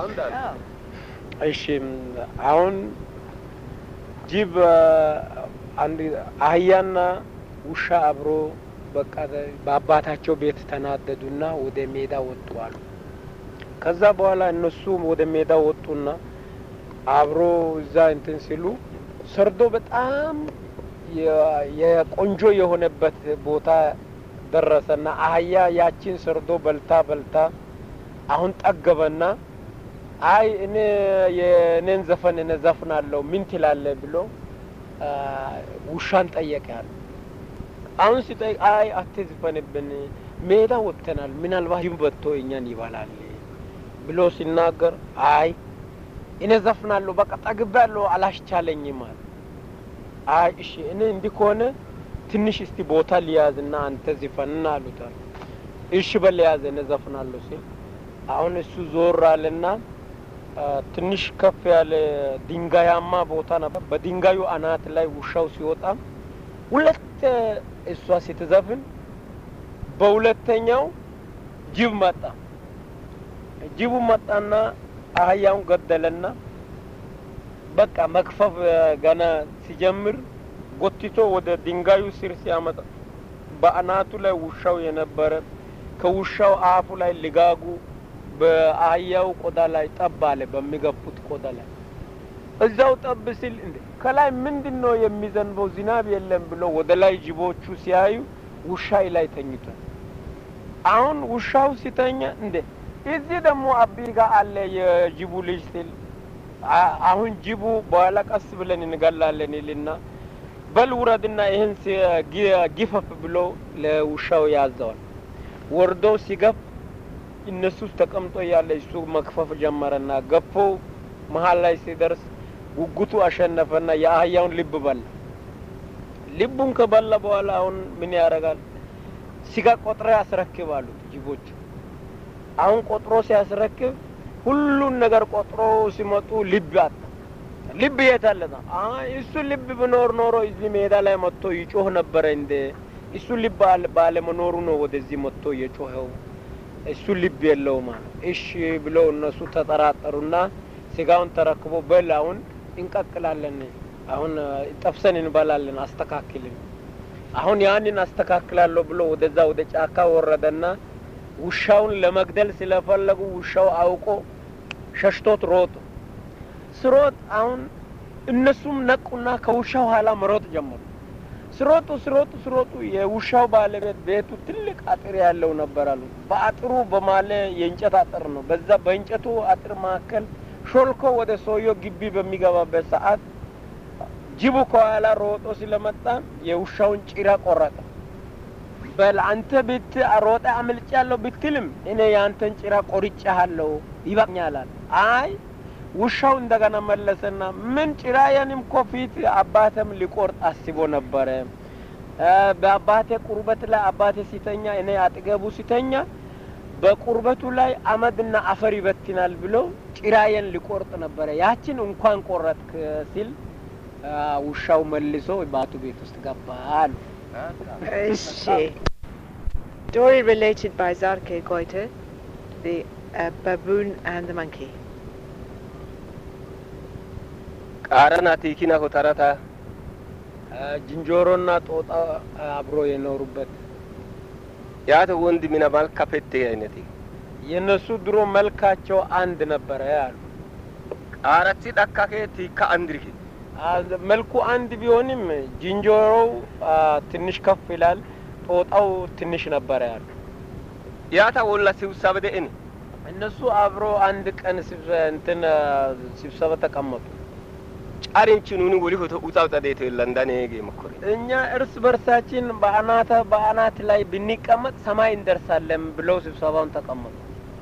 እሺ አሁን ጅብ አንድ አህያና ውሻ አብሮ በቃ በአባታቸው ቤት ተናደዱና ወደ ሜዳ ወጡ አሉ። ከዛ በኋላ እነሱ ወደ ሜዳ ወጡና አብሮ እዛ እንትን ሲሉ ሰርዶ በጣም የቆንጆ የሆነበት ቦታ ደረሰና አህያ ያቺን ሰርዶ በልታ በልታ አሁን ጠገበና አይ እኔ የእኔን ዘፈን እኔ ዘፍናለሁ ምን ትላለህ ብሎ ውሻን ጠየቀ ያሉ አሁን ሲጠይቅ አይ አትዝፈንብን ሜዳ ወጥተናል ምናልባት ጅብ በቶ እኛን ይበላል ብሎ ሲናገር አይ እኔ ዘፍናለሁ በቃ ጠግቤያለሁ አላስቻለኝም አለ አይ እሺ እኔ እንዲህ ከሆነ ትንሽ እስቲ ቦታ ሊያዝና አንተ ዝፈንና አሉታል እሺ በል ያዘ እኔ ዘፍናለሁ ሲል አሁን እሱ ዞር አለና ትንሽ ከፍ ያለ ድንጋያማ ቦታ ነበር። በድንጋዩ አናት ላይ ውሻው ሲወጣ ሁለት እሷ ስትዘፍን በሁለተኛው ጅብ መጣ። ጅቡ መጣና አህያውን ገደለና በቃ መክፈፍ ገና ሲጀምር ጎትቶ ወደ ድንጋዩ ስር ሲያመጣ በአናቱ ላይ ውሻው የነበረ ከውሻው አፉ ላይ ልጋጉ በአህያው ቆዳ ላይ ጠብ አለ። በሚገፉት ቆዳ ላይ እዛው ጠብ ሲል እንዴ ከላይ ምንድን ነው የሚዘንበው? ዝናብ የለም ብሎ ወደ ላይ ጅቦቹ ሲያዩ ውሻ ላይ ተኝቷል። አሁን ውሻው ሲተኛ እንዴ እዚህ ደግሞ አቢ ጋር አለ የጅቡ ልጅ ሲል አሁን ጅቡ በኋላ ቀስ ብለን እንገላለን ይልና በል ውረድና ይህን ግፈፍ ብሎ ለውሻው ያዘዋል። ወርዶ ሲገፍ እነሱ ውስጥ ተቀምጦ ያለ እሱ መክፈፍ ጀመረና ገፎ መሀል ላይ ሲደርስ ጉጉቱ አሸነፈና የአህያውን ልብ በላ። ልቡን ከበላ በኋላ አሁን ምን ያደርጋል? ስጋ ቆጥሮ ያስረክብ አሉት ጅቦች። አሁን ቆጥሮ ሲያስረክብ ሁሉን ነገር ቆጥሮ ሲመጡ ልብ አጣ። ልብ የት አለ? እሱ ልብ ብኖር ኖሮ እዚህ ሜዳ ላይ መጥቶ ይጮህ ነበረ እንደ እሱ ልብ ባለመኖሩ ነው ወደዚህ መጥቶ የጮኸው። እሱ ልብ የለውም ማለት እሺ ብለው እነሱ ተጠራጠሩና ስጋውን ተረክቦ በል አሁን እንቀቅላለን፣ አሁን ጠብሰን እንበላለን፣ አስተካክልን አሁን ያንን አስተካክላለሁ ብሎ ወደዛ ወደ ጫካ ወረደና ውሻውን ለመግደል ስለፈለጉ ውሻው አውቆ ሸሽቶት ሮጡ። ስሮጥ አሁን እነሱም ነቁና ከውሻው ኋላ መሮጥ ጀመሩ። ስሮጡ ስሮጡ ስሮጡ የውሻው ባለቤት ቤቱ ትልቅ አጥር ያለው ነበር አሉ። በአጥሩ በማለ የእንጨት አጥር ነው። በዛ በእንጨቱ አጥር መካከል ሾልኮ ወደ ሰውየው ግቢ በሚገባበት ሰዓት ጅቡ ከኋላ ሮጦ ስለመጣ የውሻውን ጭራ ቆረጠ። በል አንተ ብት ሮጠ አምልጫለሁ ብትልም እኔ የአንተን ጭራ ቆርጬሃለሁ ይበቃኛል አለ። አይ ውሻው እንደገና መለሰና ምን ጭራዬንም እኮ ፊት አባተም ሊቆርጥ አስቦ ነበረ። በአባቴ ቁርበት ላይ አባቴ ሲተኛ እኔ አጠገቡ ሲተኛ በቁርበቱ ላይ አመድና አፈር ይበትናል ብሎ ጭራዬን ሊቆርጥ ነበረ። ያችን እንኳን ቆረጥክ ሲል ውሻው መልሶ ባቱ ቤት ውስጥ ገባ አሉ። እሺ story related by Zarke Goite, the uh, baboon and the monkey. ቃረና ቲኪና ኮተረታ ዝንጀሮና ጦጣ አብሮ የኖሩበት ያተ ወንድ ሚና መልካ ፌቴ አይነት የእነሱ ድሮ መልካቸው አንድ ነበረ ያሉ ቃረቺ ዳካኬ ቲካ አንድሪኪ መልኩ አንድ ቢሆንም ዝንጀሮው ትንሽ ከፍ ይላል፣ ጦጣው ትንሽ ነበረ ያሉ ያታ ወላ ሲውሳበ ደእኒ እነሱ አብሮ አንድ ቀን እንትን ስብሰባ ተቀመጡ። ጫሪንቺ ኑኒ ወሊ ሆቶ ውጣ ውጣ ዴቶ ለንዳኔ ጌ መኮሪ እኛ እርስ በርሳችን በአናተ በአናት ላይ ብንቀመጥ ሰማይ እንደርሳለን ብለው ስብሰባውን ተቀመጡ።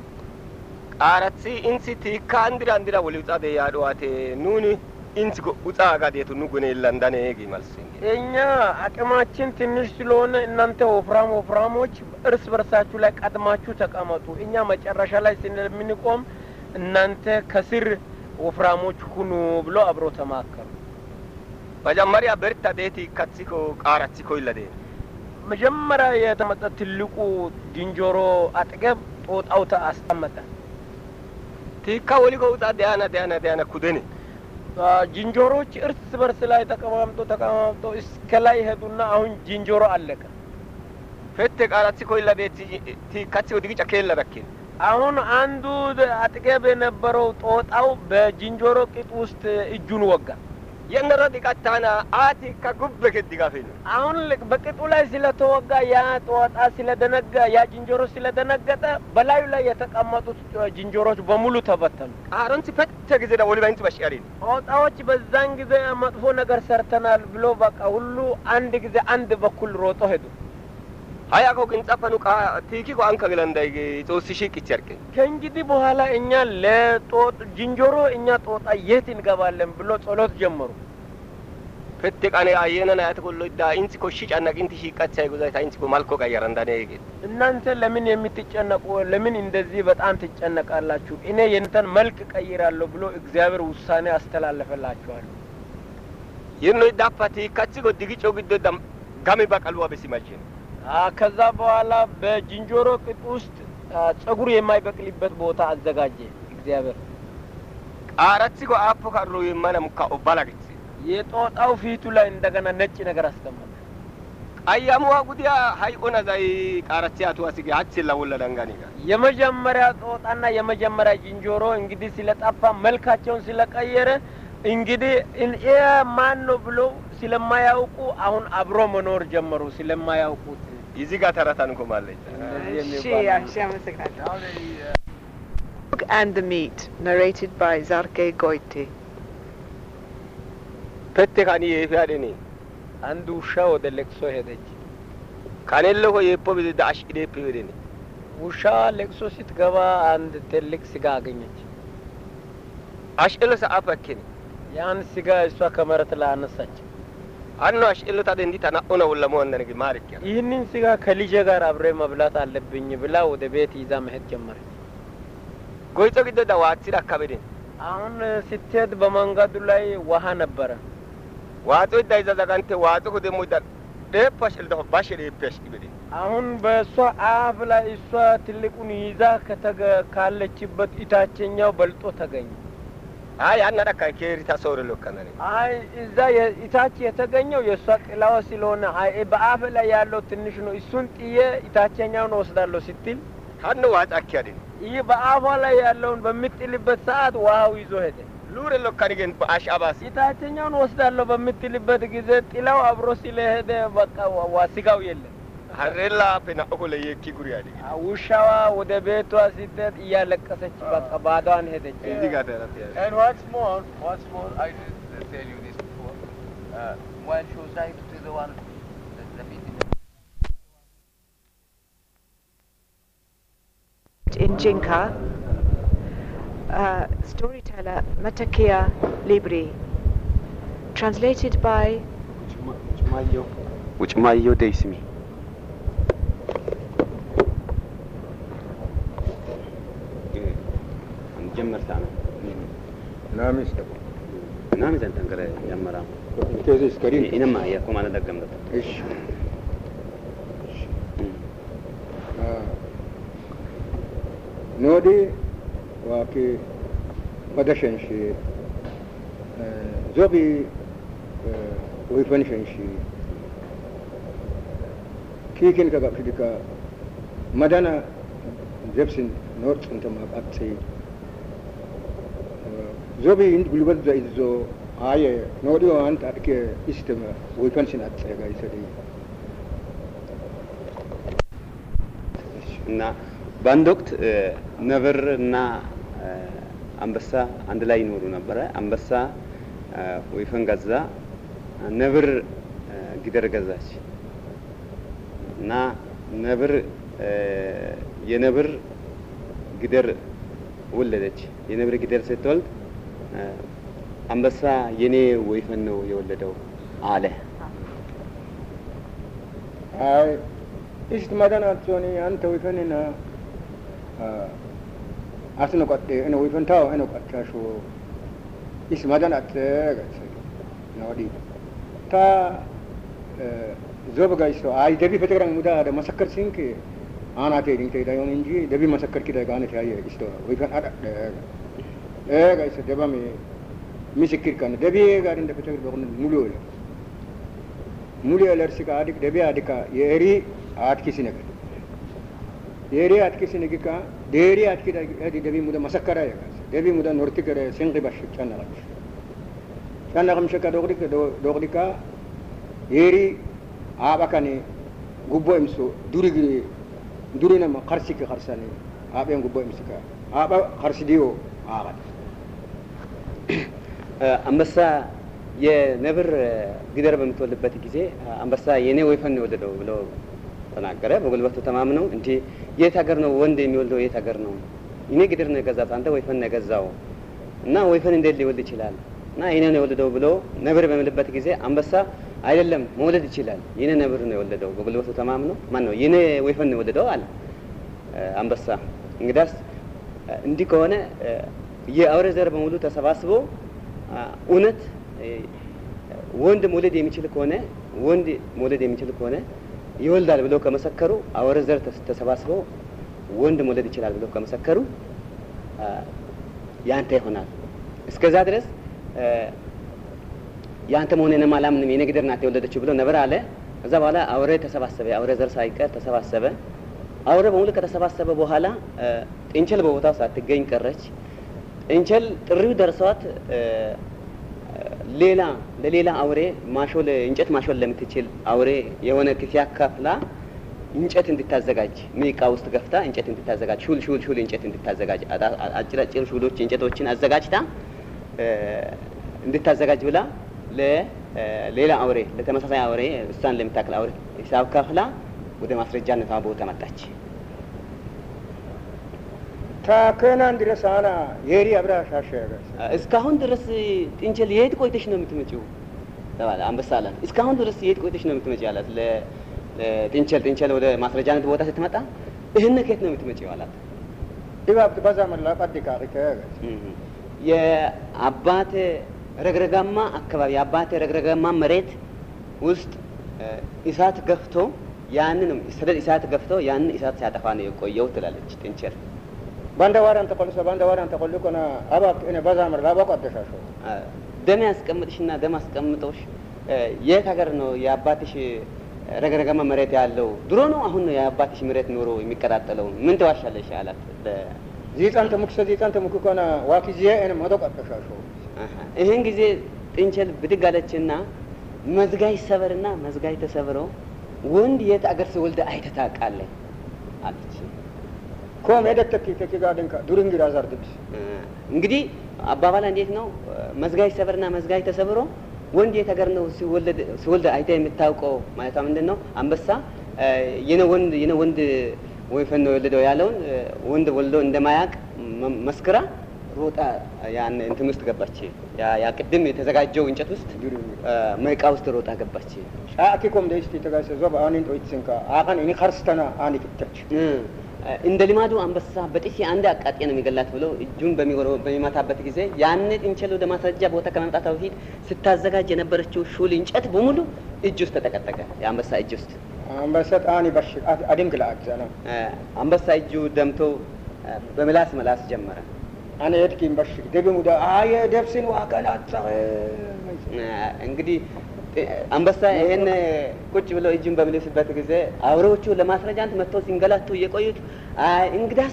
ቃረቺ ኢንሲ ቲካ አንድራ አንድራ ወሊ ውጣ ደ ያዶዋቴ ኑኒ ኢንሲ ውጣ ጋ ዴቱ ኑ ጉኔ ለንዳኔ ጌ መልስ እኛ አቅማችን ትንሽ ስለሆነ እናንተ ወፍራም ወፍራሞች እርስ በርሳችሁ ላይ ቀድማችሁ ተቀመጡ። እኛ መጨረሻ ላይ ስለምንቆም እናንተ ከስር ወፍራሞች ሁኑ ብሎ አብሮ ተማከሩ። መጀመሪያ በርታ ዴቲ ከቺኮ ቃረቺኮ ይለዴ መጀመሪያ የተመጠ ትልቁ ዝንጀሮ አጠገብ ጦጣው አስቀመጠ። ቲካ ወሊ ውጣ ዲያና ዲያና ዲያና ኩደኔ ዝንጀሮዎች እርስ በርስ ላይ ተቀማምጦ ተቀማምጦ እስከ ላይ ሄዱና አሁን ዝንጀሮ አለቀ። ፌቴ ቃረቺኮ ይለዴ ቲካቺኮ ድግጫ ኬላ ረኪን አሁን አንዱ አጠገብ የነበረው ጦጣው በዝንጀሮ ቂጥ ውስጥ እጁን ወጋ። የነረ ዲቃታና አቲ ከጉበ ከዲጋፌ አሁን በቅጡ ላይ ስለተወጋ ያ ጦጣ ስለደነገ ያ ዝንጀሮ ስለደነገጠ በላዩ ላይ የተቀመጡት ዝንጀሮች በሙሉ ተበተኑ። ቃሮንቲ ፈተ ጊዜ ዳ ወሊ ባይንቱ በሽያሪ ጦጣዎች በዛን ጊዜ መጥፎ ነገር ሰርተናል ብሎ በቃ ሁሉ አንድ ጊዜ አንድ በኩል ሮጦ ሄዱ። ሀያ ከው ግን ጸፈኑ ቃ ቲኪ ኮ አንከ ግለንዳይ ጾስ ሽቅ ይቸርቅ ከእንግዲህ በኋላ እኛ ለጦጥ ዝንጀሮ እኛ ጦጣ የት እንገባለን ብሎ ጸሎት ጀመሩ። ፈቴ ቃኔ አየነና ያተ ኮሎ ዳ ኢንሲ ኮ ሽጫና ቂንቲ ሽቃቻይ ጉዛይታ ኢንሲ ኮ ማልኮ ቀየረ እንዳኔ እናንተ ለምን የምትጨነቁ ለምን እንደዚህ በጣም ትጨነቃላችሁ? እኔ የእንተን መልክ ቀይራለሁ ብሎ እግዚአብሔር ውሳኔ አስተላለፈላችኋል። ይህኖ ዳፓቲ ካቺ ኮ ዲግጮ ግዶ ጋሜ ባቀልዋ በሲማችን ከዛ በኋላ በዝንጀሮ ቅጥ ውስጥ ጸጉር የማይበቅልበት ቦታ አዘጋጀ እግዚአብሔር። ቃረቺ ኮ አፖ ካሮ የማነ ሙካ ኦባላግች የጦጣው ፊቱ ላይ እንደገና ነጭ ነገር አስቀመጠ። አያሙዋ ጉዲያ ሀይቆና ዛይ ቃረቺ አቱ አሲጌ አቺ ለወለ ደንጋኒ ጋር የመጀመሪያ ጦጣና የመጀመሪያ ዝንጀሮ እንግዲህ ስለጠፋ መልካቸውን ስለቀየረ እንግዲህ ይህ ማን ነው ብሎ ስለማያውቁ አሁን አብሮ መኖር ጀመሩ። ስለማያውቁት እዚህ ጋር ተረታን እኮ ማለች እሺ እሺ፣ አመሰግናለሁ። Dog and the Meat, narrated by Zarke Goite. ፈቴ ካኒ የፊያደኔ አንድ ውሻ ወደ ለቅሶ ሄደች። ካኔለ ሆ የፖ ቢዝ ዳሽ ኢዴፕ ቢደኔ ውሻ ለቅሶ ስትገባ አንድ ትልቅ ስጋ አገኘች። አሽእለ ሰአፈኬን ያን ስጋ እሷ ከመሬት ላይ አነሳች። አኖ አሽእለ ታደ እንዲ ተናኦነ ወለሞ ወንደነግ ማርክ ይህንን ስጋ ከልጄ ጋር አብሬ መብላት አለብኝ ብላ ወደ ቤት ይዛ መሄድ ጀመረች። ጎይቶ ግደ ዳ ዋቺ ዳካበደን አሁን ስትሄድ በመንገዱ ላይ ውሃ ነበረ። ዋጦ ዳ ይዛ ዛጋንቴ ዋጦ ኮ ደሞ ዳ ዴፓሽ እልደ ባሽ ዴፓሽ ይበደ አሁን በእሷ አፍ ላይ እሷ ትልቁን ይዛ ከተገ ካለችበት ኢታችኛው በልጦ ተገኘ። አይ አና ዳካ ኬሪታ ሶር ሎከነኒ አይ እዛ ኢታች የተገኘው የእሷ ጥላዋ ስለሆነ አይ በአፍ ላይ ያለው ትንሽ ነው። እሱን ጥዬ ኢታችኛውን ወስዳለሁ ስትል ሀኑ ዋጫኪ አድን ይህ በአፏ ላይ ያለውን በምጥልበት ሰዓት ውሃው ይዞ ሄደ። ሉር ሎከኒ ግን በአሻባስ ኢታችኛውን ወስዳለሁ በምትልበት ጊዜ ጥላው አብሮ ስለሄደ በቃ ዋ- ስጋው የለም። ሀሬላ ፔና ኦኮለ የኪ ጉሪ አድ ውሻዋ ወደ ቤቷ ስትሄድ እያለቀሰች በቃ ባዷን ሄደች። እዚህ ጋር ተረት And what's more, what's more, I did uh, tell you this before. Uh, when she was trying to tell the one, the, the meeting. in Jinka, uh, storyteller Matakia Libri, translated by ውጭማየሁ ውጭማየሁ ደይስሚ ጀመርታ ነው Naamis dhabu. ናሚ ዘንተንከረ ጀመራ Keessa iskariin. ኢነማ የኮማነ ደገምበት Ish. Noodi waaki madashan shi zobi wifan shan shi kiikin ka gabshi dika madana zepsin noor tsunta maqatsii zobi indi gulbat za izzo aye noodi waan taadike istema wifan sin atseega isadi እና በአንድ ወቅት እ፣ ነብር እና እ፣ አንበሳ አንድ ላይ ይኖሩ ነበረ። አንበሳ እ፣ ወይፈን ገዛ፣ ነብር እ፣ ጊደር ገዛች እና ነብር እ፣ የነብር ጊደር ወለደች። የነብር ጊደር ስትወልድ እ፣ አንበሳ የኔ ወይፈን ነው የወለደው አለ። ay ist madana tsoni anta wifanina asno qatte eno wifantao eno qachasho is madana tsega nodi ta zoba gaiso ay debi fetegrang muda ada masakkar sinke ana te ding te dayon inji debi masakkar kita gane te ay isto wifan ada de e gaiso deba me misikir kan debi garin de fetegr dogon mulo ሙሉ ለርስካ አድቅ ደቢ አድካ የሪ አትኪስ ነገ የሪ አትኪስ ነግካ ዴሪ አትኪ ዳዲ ደቢ ሙደ መሰከራ ያጋስ ደቢ ሙደ ኖርቲ ከረ ሲንቂ ባሽ ቻናላች ቻና ከምሸካ ዶግዲክ ዶግዲካ የሪ አባካኔ ጉቦ እምሶ ዱሪ ግሪ ዱሪ ነማ ቀርሲክ ቀርሳኔ አቤን ጉቦ እምስካ አባ ቀርሲ ዲዮ አጋት አንበሳ የነብር ጊደር በምትወልድበት ጊዜ አንበሳ የኔ ወይፈን ነው የወለደው ብሎ ተናገረ። በጉልበቱ ተማምነው እንዲ የት ሀገር ነው ወንድ የሚወልደው? የት ሀገር ነው? እኔ ጊደር ነው የገዛት፣ አንተ ወይፈን ነው የገዛው እና ወይፈን እንዴት ሊወልድ ይችላል? እና የኔ ነው የወለደው ብሎ ነብር በሚልበት ጊዜ አንበሳ አይደለም መውለድ ይችላል፣ የኔ ነብር ነው የወለደው። በጉልበቱ ተማምነው ማን ነው የኔ ወይፈን ነው የወለደው አለ አንበሳ። እንግዳስ እንዲህ ከሆነ የአውሬ ዘር በሙሉ ተሰባስቦ እውነት ወንድ መውለድ የሚችል ከሆነ ወንድ መውለድ የሚችል ከሆነ ይወልዳል ብለው ከመሰከሩ አውሬ ዘር ተሰባስበው ወንድ መውለድ ይችላል ብለው ከመሰከሩ ያንተ ይሆናል። እስከዛ ድረስ ያንተ መሆኔንም አላምንም የኔ ጊደር ናት የወለደችው ብለው ነበር አለ። ከዛ በኋላ አውሬ ተሰባሰበ፣ የአውሬ ዘር ሳይቀር ተሰባሰበ። አውሬ በሙሉ ከተሰባሰበ በኋላ ጥንቸል በቦታው ሳትገኝ ቀረች። ጥንቸል ጥሪው ደርሷት ሌላ ለሌላ አውሬ ማሾል እንጨት ማሾል ለምትችል አውሬ የሆነ ክፍያ ከፍላ እንጨት እንድታዘጋጅ ሚቃ ውስጥ ገፍታ እንጨት እንድታዘጋጅ ሹል ሹል ሹል እንጨት እንድታዘጋጅ አጭር አጭር ሹሎች እንጨቶችን አዘጋጅታ እንድታዘጋጅ ብላ ለሌላ አውሬ ለተመሳሳይ አውሬ እሷን ለምታክል አውሬ ሂሳብ ከፍላ ወደ ማስረጃነቷ ቦታ መጣች። ታከናን ድረስ አና የሪ አብራ ሻሸ እስካሁን ድረስ ጥንቸል የት ቆይተሽ ነው የምትመጪው? ተባለ። አንበሳ አላት እስካሁን ድረስ የት ቆይተሽ ነው የምትመጪ አላት። ለጥንቸል ጥንቸል ወደ ማስረጃነት ቦታ ስትመጣ እህነ ከየት ነው የምትመጪው አላት። ዲባብት በዛ መላ ቀዲቃ የአባቴ ረግረጋማ አካባቢ የአባቴ ረግረጋማ መሬት ውስጥ እሳት ገፍቶ ያንን ሰደድ እሳት ገፍቶ ያንን እሳት ሲያጠፋ ነው የቆየው ትላለች ጥንቸል። ባንዳ ዋራን ተቆልሰ ባንዳ ዋራን ተቆልቆና አባክ እኔ በዛምር ላባቁ አደሻሾ ደም ያስቀምጥሽና ደም አስቀምጠውሽ የት ሀገር ነው የአባትሽ ረግረጋማ መሬት ያለው? ድሮ ነው አሁን ነው የአባትሽ መሬት ኖሮ የሚቀጣጠለው? ምን ተዋሻለሽ አላት። ዚጻንተ ሙክሰ ዚጻንተ ሙክ ኮና ዋኪዚየ እኔ መዶቅ አደሻሾ ይህን ጊዜ ጥንቸል ብድግ አለችና መዝጋይ ሰበርና መዝጋይ ተሰብሮ ወንድ የት አገር ሲወልድ አይተህ ታውቃለህ አለች። ኮም ሄደተኪ ተኪ ጋደንካ ዱርንጊ ዳዛር ድብስ እንግዲህ አባባላ እንዴት ነው? መዝጋይ ሰበርና መዝጋይ ተሰብሮ ወንድ የት ሀገር ነው ሲወልድ አይተህ የምታውቀው ማለቷ ምንድን ነው? አንበሳ የነ ወንድ የነ ወንድ ወይፈን ነው የወለደው ያለውን ወንድ ወልዶ እንደማያውቅ መስክራ ሮጣ ያን እንትን ውስጥ ገባች። ያ ቅድም የተዘጋጀው እንጨት ውስጥ መቃ ውስጥ ሮጣ ገባች። ሻአኪ ኮም ደስቲ ተጋሰ ዞብ አኒን ጦይት ስንካ አኻን እኔ ከርስተና አኒ ፍተች እንደ ልማዱ አንበሳ በጥፊ አንድ አቃጤ ነው የሚገላት ብሎ እጁን በሚመታበት ጊዜ ያን ጥንቸል ወደ ማስረጃ ቦታ ከመምጣቷ በፊት ስታዘጋጅ የነበረችው ሹል እንጨት በሙሉ እጅ ውስጥ ተጠቀጠቀ። የአንበሳ እጅ ውስጥ አንበሰት አኒ በሽ አድንግ ለአዘና አንበሳ እጁ ደምቶ በምላስ መላስ ጀመረ። አነ የድኪን በሽክ ደቢ ሙዳ አየ ደብስን ዋቀላት እንግዲህ አንበሳ ይሄን ቁጭ ብለው እጁን በሚልስበት ጊዜ አውሬዎቹ ለማስረጃንት መጥተው ሲንገላቱ የቆዩት እንግዳስ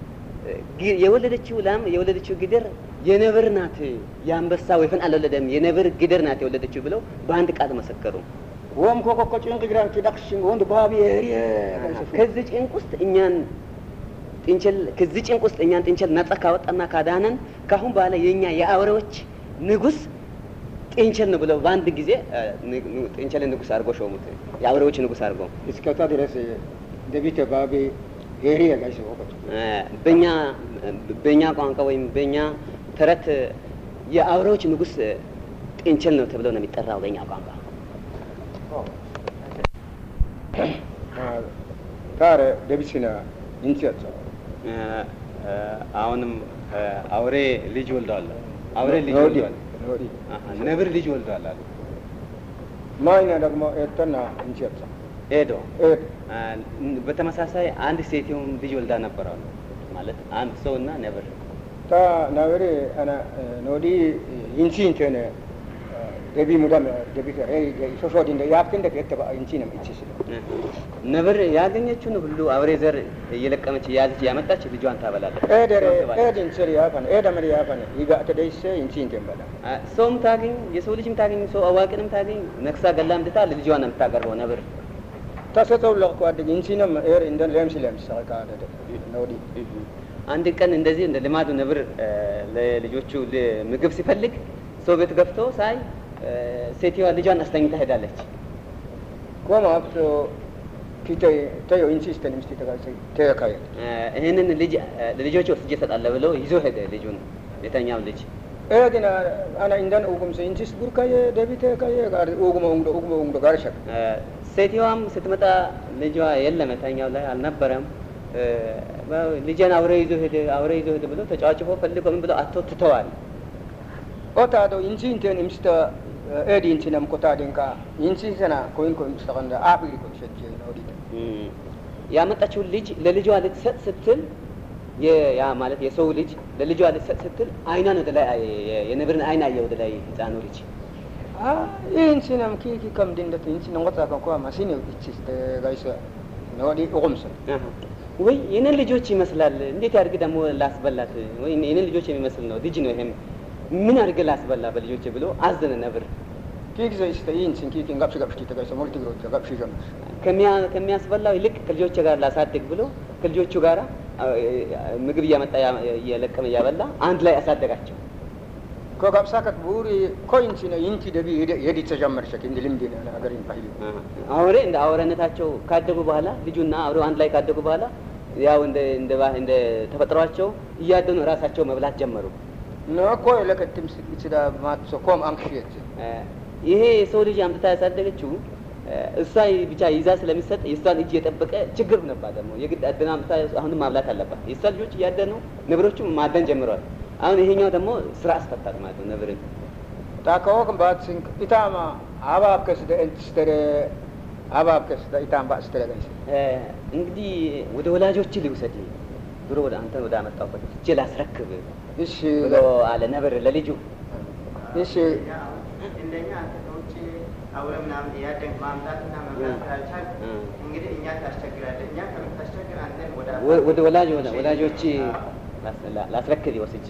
የወለደችው ላም የወለደችው ግድር የነብር ናት፣ የአንበሳ ወይፈን አልወለደም፣ የነብር ግድር ናት የወለደችው ብለው በአንድ ቃል መሰከሩ። ወም ኮኮኮ ጭንቅ ግራን ኪዳክሽን ወንድ ባቢ ከዚህ ጭንቅ ውስጥ እኛን ጥንቸል ከዚህ ጭንቅ ውስጥ እኛን ጥንቸል ነጻ ካወጣና ካዳነን ካሁን በኋላ የኛ የአውሬዎች ንጉስ ጥንቸል ነው ብለው በአንድ ጊዜ ጥንቸል ንጉስ አድርጎ ሾሙት። የአውሬዎች ንጉስ አድርጎ እስከታ ድረስ ደቢተ ባቢ ሄሪ ጋይስ ወቆት በእኛ በእኛ ቋንቋ ወይም በእኛ ተረት የአውሬዎች ንጉስ ጥንቸል ነው ተብለው ነው የሚጠራው በእኛ ቋንቋ። ታረ ደቢስና እንቸት አሁንም አውሬ ልጅ ወልደዋል። አውሬ ልጅ ወልደዋል። ነብር ልጅ ወልደዋል አሉ። ማይና ደግሞ ኤተና እንቸት ኤዶ በተመሳሳይ አንድ ሴትም ልጅ ወልዳ ነበራሉ ማለት አንድ ሰው እና ነብር ታ ነብሬ አና ኖዲ ኢንቺ እንተነ ደቢ ሙዳም ደቢ ከሬ ሶሶዲ እንደ ያክት እንደ ከተባ ኢንቺ ነው ኢንቺ ስለ ነብር ያገኘችውን ሁሉ አውሬ ዘር እየለቀመች እያያዘች ያመጣች ልጇን ታበላለች። ኤደረ ኤድን ስሪ ያፈን ኤደመር ያፈን ይጋ ተደይሰ ኢንቺ እንተን በላ ሰውም ታገኝ የሰው ልጅም ታገኝ ሰው አዋቂንም ታገኝ ነክሳ ገላ ምድታ ለልጇን ነው የምታቀርበው ነብር ተሰጠው ለቁ አድግ ኢንቺንም ኤር እንደ ለምስ ለምስ ሰካ አደ ኖዲ አንድ ቀን እንደዚህ እንደ ልማዱ ነብር ለልጆቹ ምግብ ሲፈልግ ሰው ቤት ገብቶ ሳይ ሴትዮዋ ልጇን አስተኝታ ሄዳለች። ኮማ አብቶ ኪተ ተዮ ኢንሲስተን ምስቲ ተጋሰ ተካየ ይህንን ልጅ ለልጆቹ ወስጄ እሰጣለሁ ብሎ ይዞ ሄደ ልጁን የተኛው ልጅ ኤግና አና እንደን ኡጉም ሰ ኢንሲስ ቡርካየ ደቢተ ካየ ጋር ኡጉም ኡጉም ኡጉም ኡጉም ጋር ሸክ ሴትዮዋም ስትመጣ ልጇ የለም የተኛው ላይ አልነበረም። ልጄን አውሬ ይዞ ሄደ አውሬ ይዞ ሄደ ብሎ ተጫዋጭፎ ፈልጎ ምን ብሎ አቶ ትተዋል። ኦታዶ ኢንሲ እንተን ምስተ ኤዲ ኢንሲ ነም ኮታ ደንካ ኢንሲ ሰና ኮይን ኮይን ምስተቀንደ አብሪ ኮን ሸጀ ነው ዲተ ያመጣችውን ልጅ ለልጇ ልትሰጥ ስትል ያ ማለት የሰው ልጅ ለልጇ ልትሰጥ ስትል አይኗን ወደ ላይ የነብርን አይን አየ ወደ ላይ ህፃኑ ልጅ ኢንሲ ነም ኪኪ ከም ድንደት ኢንሲ ነንቆጣ ከንኳ ማሲኒ ኢችስ ጋይሰ ነወዲ ኡቁምሰ ወይ የኔን ልጆች ይመስላል። እንዴት ያድርግ ደግሞ ላስበላት? ወይ የኔን ልጆች የሚመስል ነው ልጅ ነው ይሄም ምን አድርገ ላስበላ በልጆች ብሎ አዘነ ነብር። ኪክ ዘይስተ ኢንሲን ኪኪ ጋብሽ ጋብሽ ተጋይሰ ሞልቲ ግሮ ጋብሽ ጀምስ ከሚያስበላው ይልቅ ከልጆች ጋር ላሳድግ ብሎ ከልጆቹ ጋር ምግብ እያመጣ እየለቀመ እያበላ አንድ ላይ አሳደጋቸው። ኮጋብሳከት ቡሪ ኮይንቲ ነው ይንቲ ደቢ የዲ ተጀመርሸት እንደ ልምድ ነው ሀገሪን ባህል አውሬ እንደ አውሬነታቸው ካደጉ በኋላ ልጁና አውሬው አንድ ላይ ካደጉ በኋላ ያው እንደ እንደ እንደ ተፈጥሯቸው እያደኑ ራሳቸው መብላት ጀመሩ። ነኮ ለከትም ስዳ ማትሶ ኮም አንክሽት ይሄ የሰው ልጅ አምጥታ ያሳደገችው እሷ ብቻ ይዛ ስለሚሰጥ የእሷን እጅ የጠበቀ ችግር ነበር። ደግሞ የግድ አደና አምጥታ አሁንም ማብላት አለባት። የእሷ ልጆች እያደኑ ነብሮቹም ማደን ጀምረዋል። አሁን ይሄኛው ደግሞ ስራ አስፈታት ማለት ነው ነብርን ታከወክም ባትስንክ ኢታማ አባብ ከስደ እንትስተረ አባብ ከስደ ኢታም ባስተረ ገይስ እንግዲህ ወደ ወላጆች ልውሰድ ድሮ ወደ አንተ ወደ አመጣሁበት እጄ ላስረክብ እሺ ብሎ አለ ነብር ለልጁ። እሺ እንደኛ አንተ ከውጭ አውረ ምናምን እያደግ ማምጣትና መምጣት ካልቻል እንግዲህ እኛ ታስቸግራለህ። እኛ ከምታስቸግር አንተን ወደ ወ- ወደ ወላጅ ሆነ ወላጆች ላስረክብ ወስጄ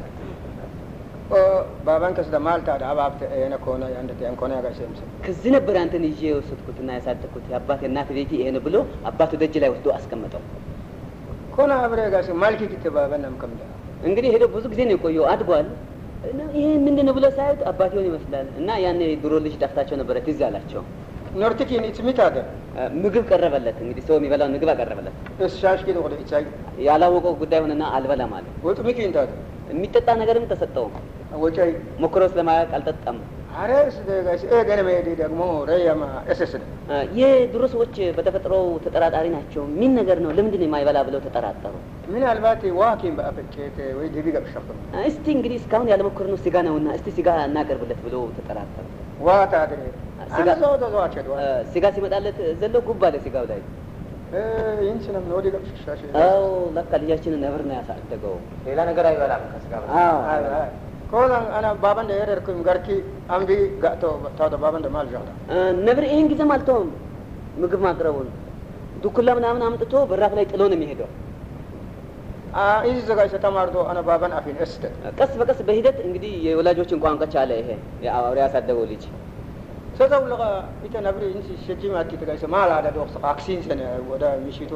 ኦ ባባን ከስደ ማልታ ዳ አባብተ ኤነ ኮነ ያንደተ ያን ኮነ ያጋ ሸምሰ ከዚህ ነበር አንተን ይዤ የወሰድኩትና ያሳደግኩት የአባት እናት ቤት ይሄ ነው ብሎ አባቱ ደጅ ላይ ወስዶ አስቀመጠው። ኮነ አብረ ያጋ ሸ ማልኪ ክት ባባን ከምዳ እንግዲህ ሄዶ ብዙ ጊዜ ነው የቆየው፣ አድጓል። እና ይሄ ምንድን ነው ብሎ ሳያዩት አባቴውን ይመስላል። እና ያን ድሮ ልጅ ጠፍታቸው ነበረ፣ ትዝ አላቸው። ኖርቲኪን ኢትሚት አደ ምግብ ቀረበለት። እንግዲህ ሰው የሚበላውን ምግብ አቀረበለት። እሻሽ ኪ ወደ ኢቻይ ያላወቀው ጉዳይ ሆነና አልበላም አለ። ወጥሚኪ እንታደ የሚጠጣ ነገርም ተሰጠው። ወጫይ ሞክሮ ስለማያውቅ አልጠጣም። አረ ስደ ጋሽ ኤ ገነ መሄድ ደግሞ ረያማ ኤስስደ የድሮ ሰዎች በተፈጥሮ ተጠራጣሪ ናቸው። ምን ነገር ነው ለምንድን ነው የማይበላ ብለው ተጠራጠሩ። ምናልባት ዋኪን በአፈጨት ወይ ድቢ ገብሸፍም እስቲ እንግዲህ እስካሁን ያለሞከርነው ስጋ ነውና እስቲ ስጋ እናቀርብለት ብለው ተጠራጠሩ። ዋታ አድሬ ስጋ አነዛው ተዘዋቸድ ዋ ስጋ ሲመጣለት ዘሎ ጉብ አለ ስጋው ላይ። ይንችንም ነው ወዲ ገብሸሻሽ አዎ ለካ ልጃችንን ነብር ነው ያሳደገው። ሌላ ነገር አይበላም ከስጋ አዎ ኮዛን አና ባባን የረርኩም ገርኪ አምቢ ጋቶ ታውደ ባባን ደማል ጃዳ ነብር ይህን ጊዜም አልተውም ምግብ ማቅረቡን። ዱኩላ ምናምን አምጥቶ በራፍ ላይ ጥሎ ነው የሚሄደው። ይህ ዘጋጅ ተማርቶ አነ ባባን አፊን እስተ ቀስ በቀስ በሂደት እንግዲህ የወላጆችን ቋንቋ ቻለ። ይሄ አውሬ ያሳደገው ልጅ ሰዘው ለቀ ኢተ ነብሪ እንሲ ሸጂማ ኪ ተጋይሰ ማል አደ ዶክስ አክሲን ሰነ ወደ ምሽቱ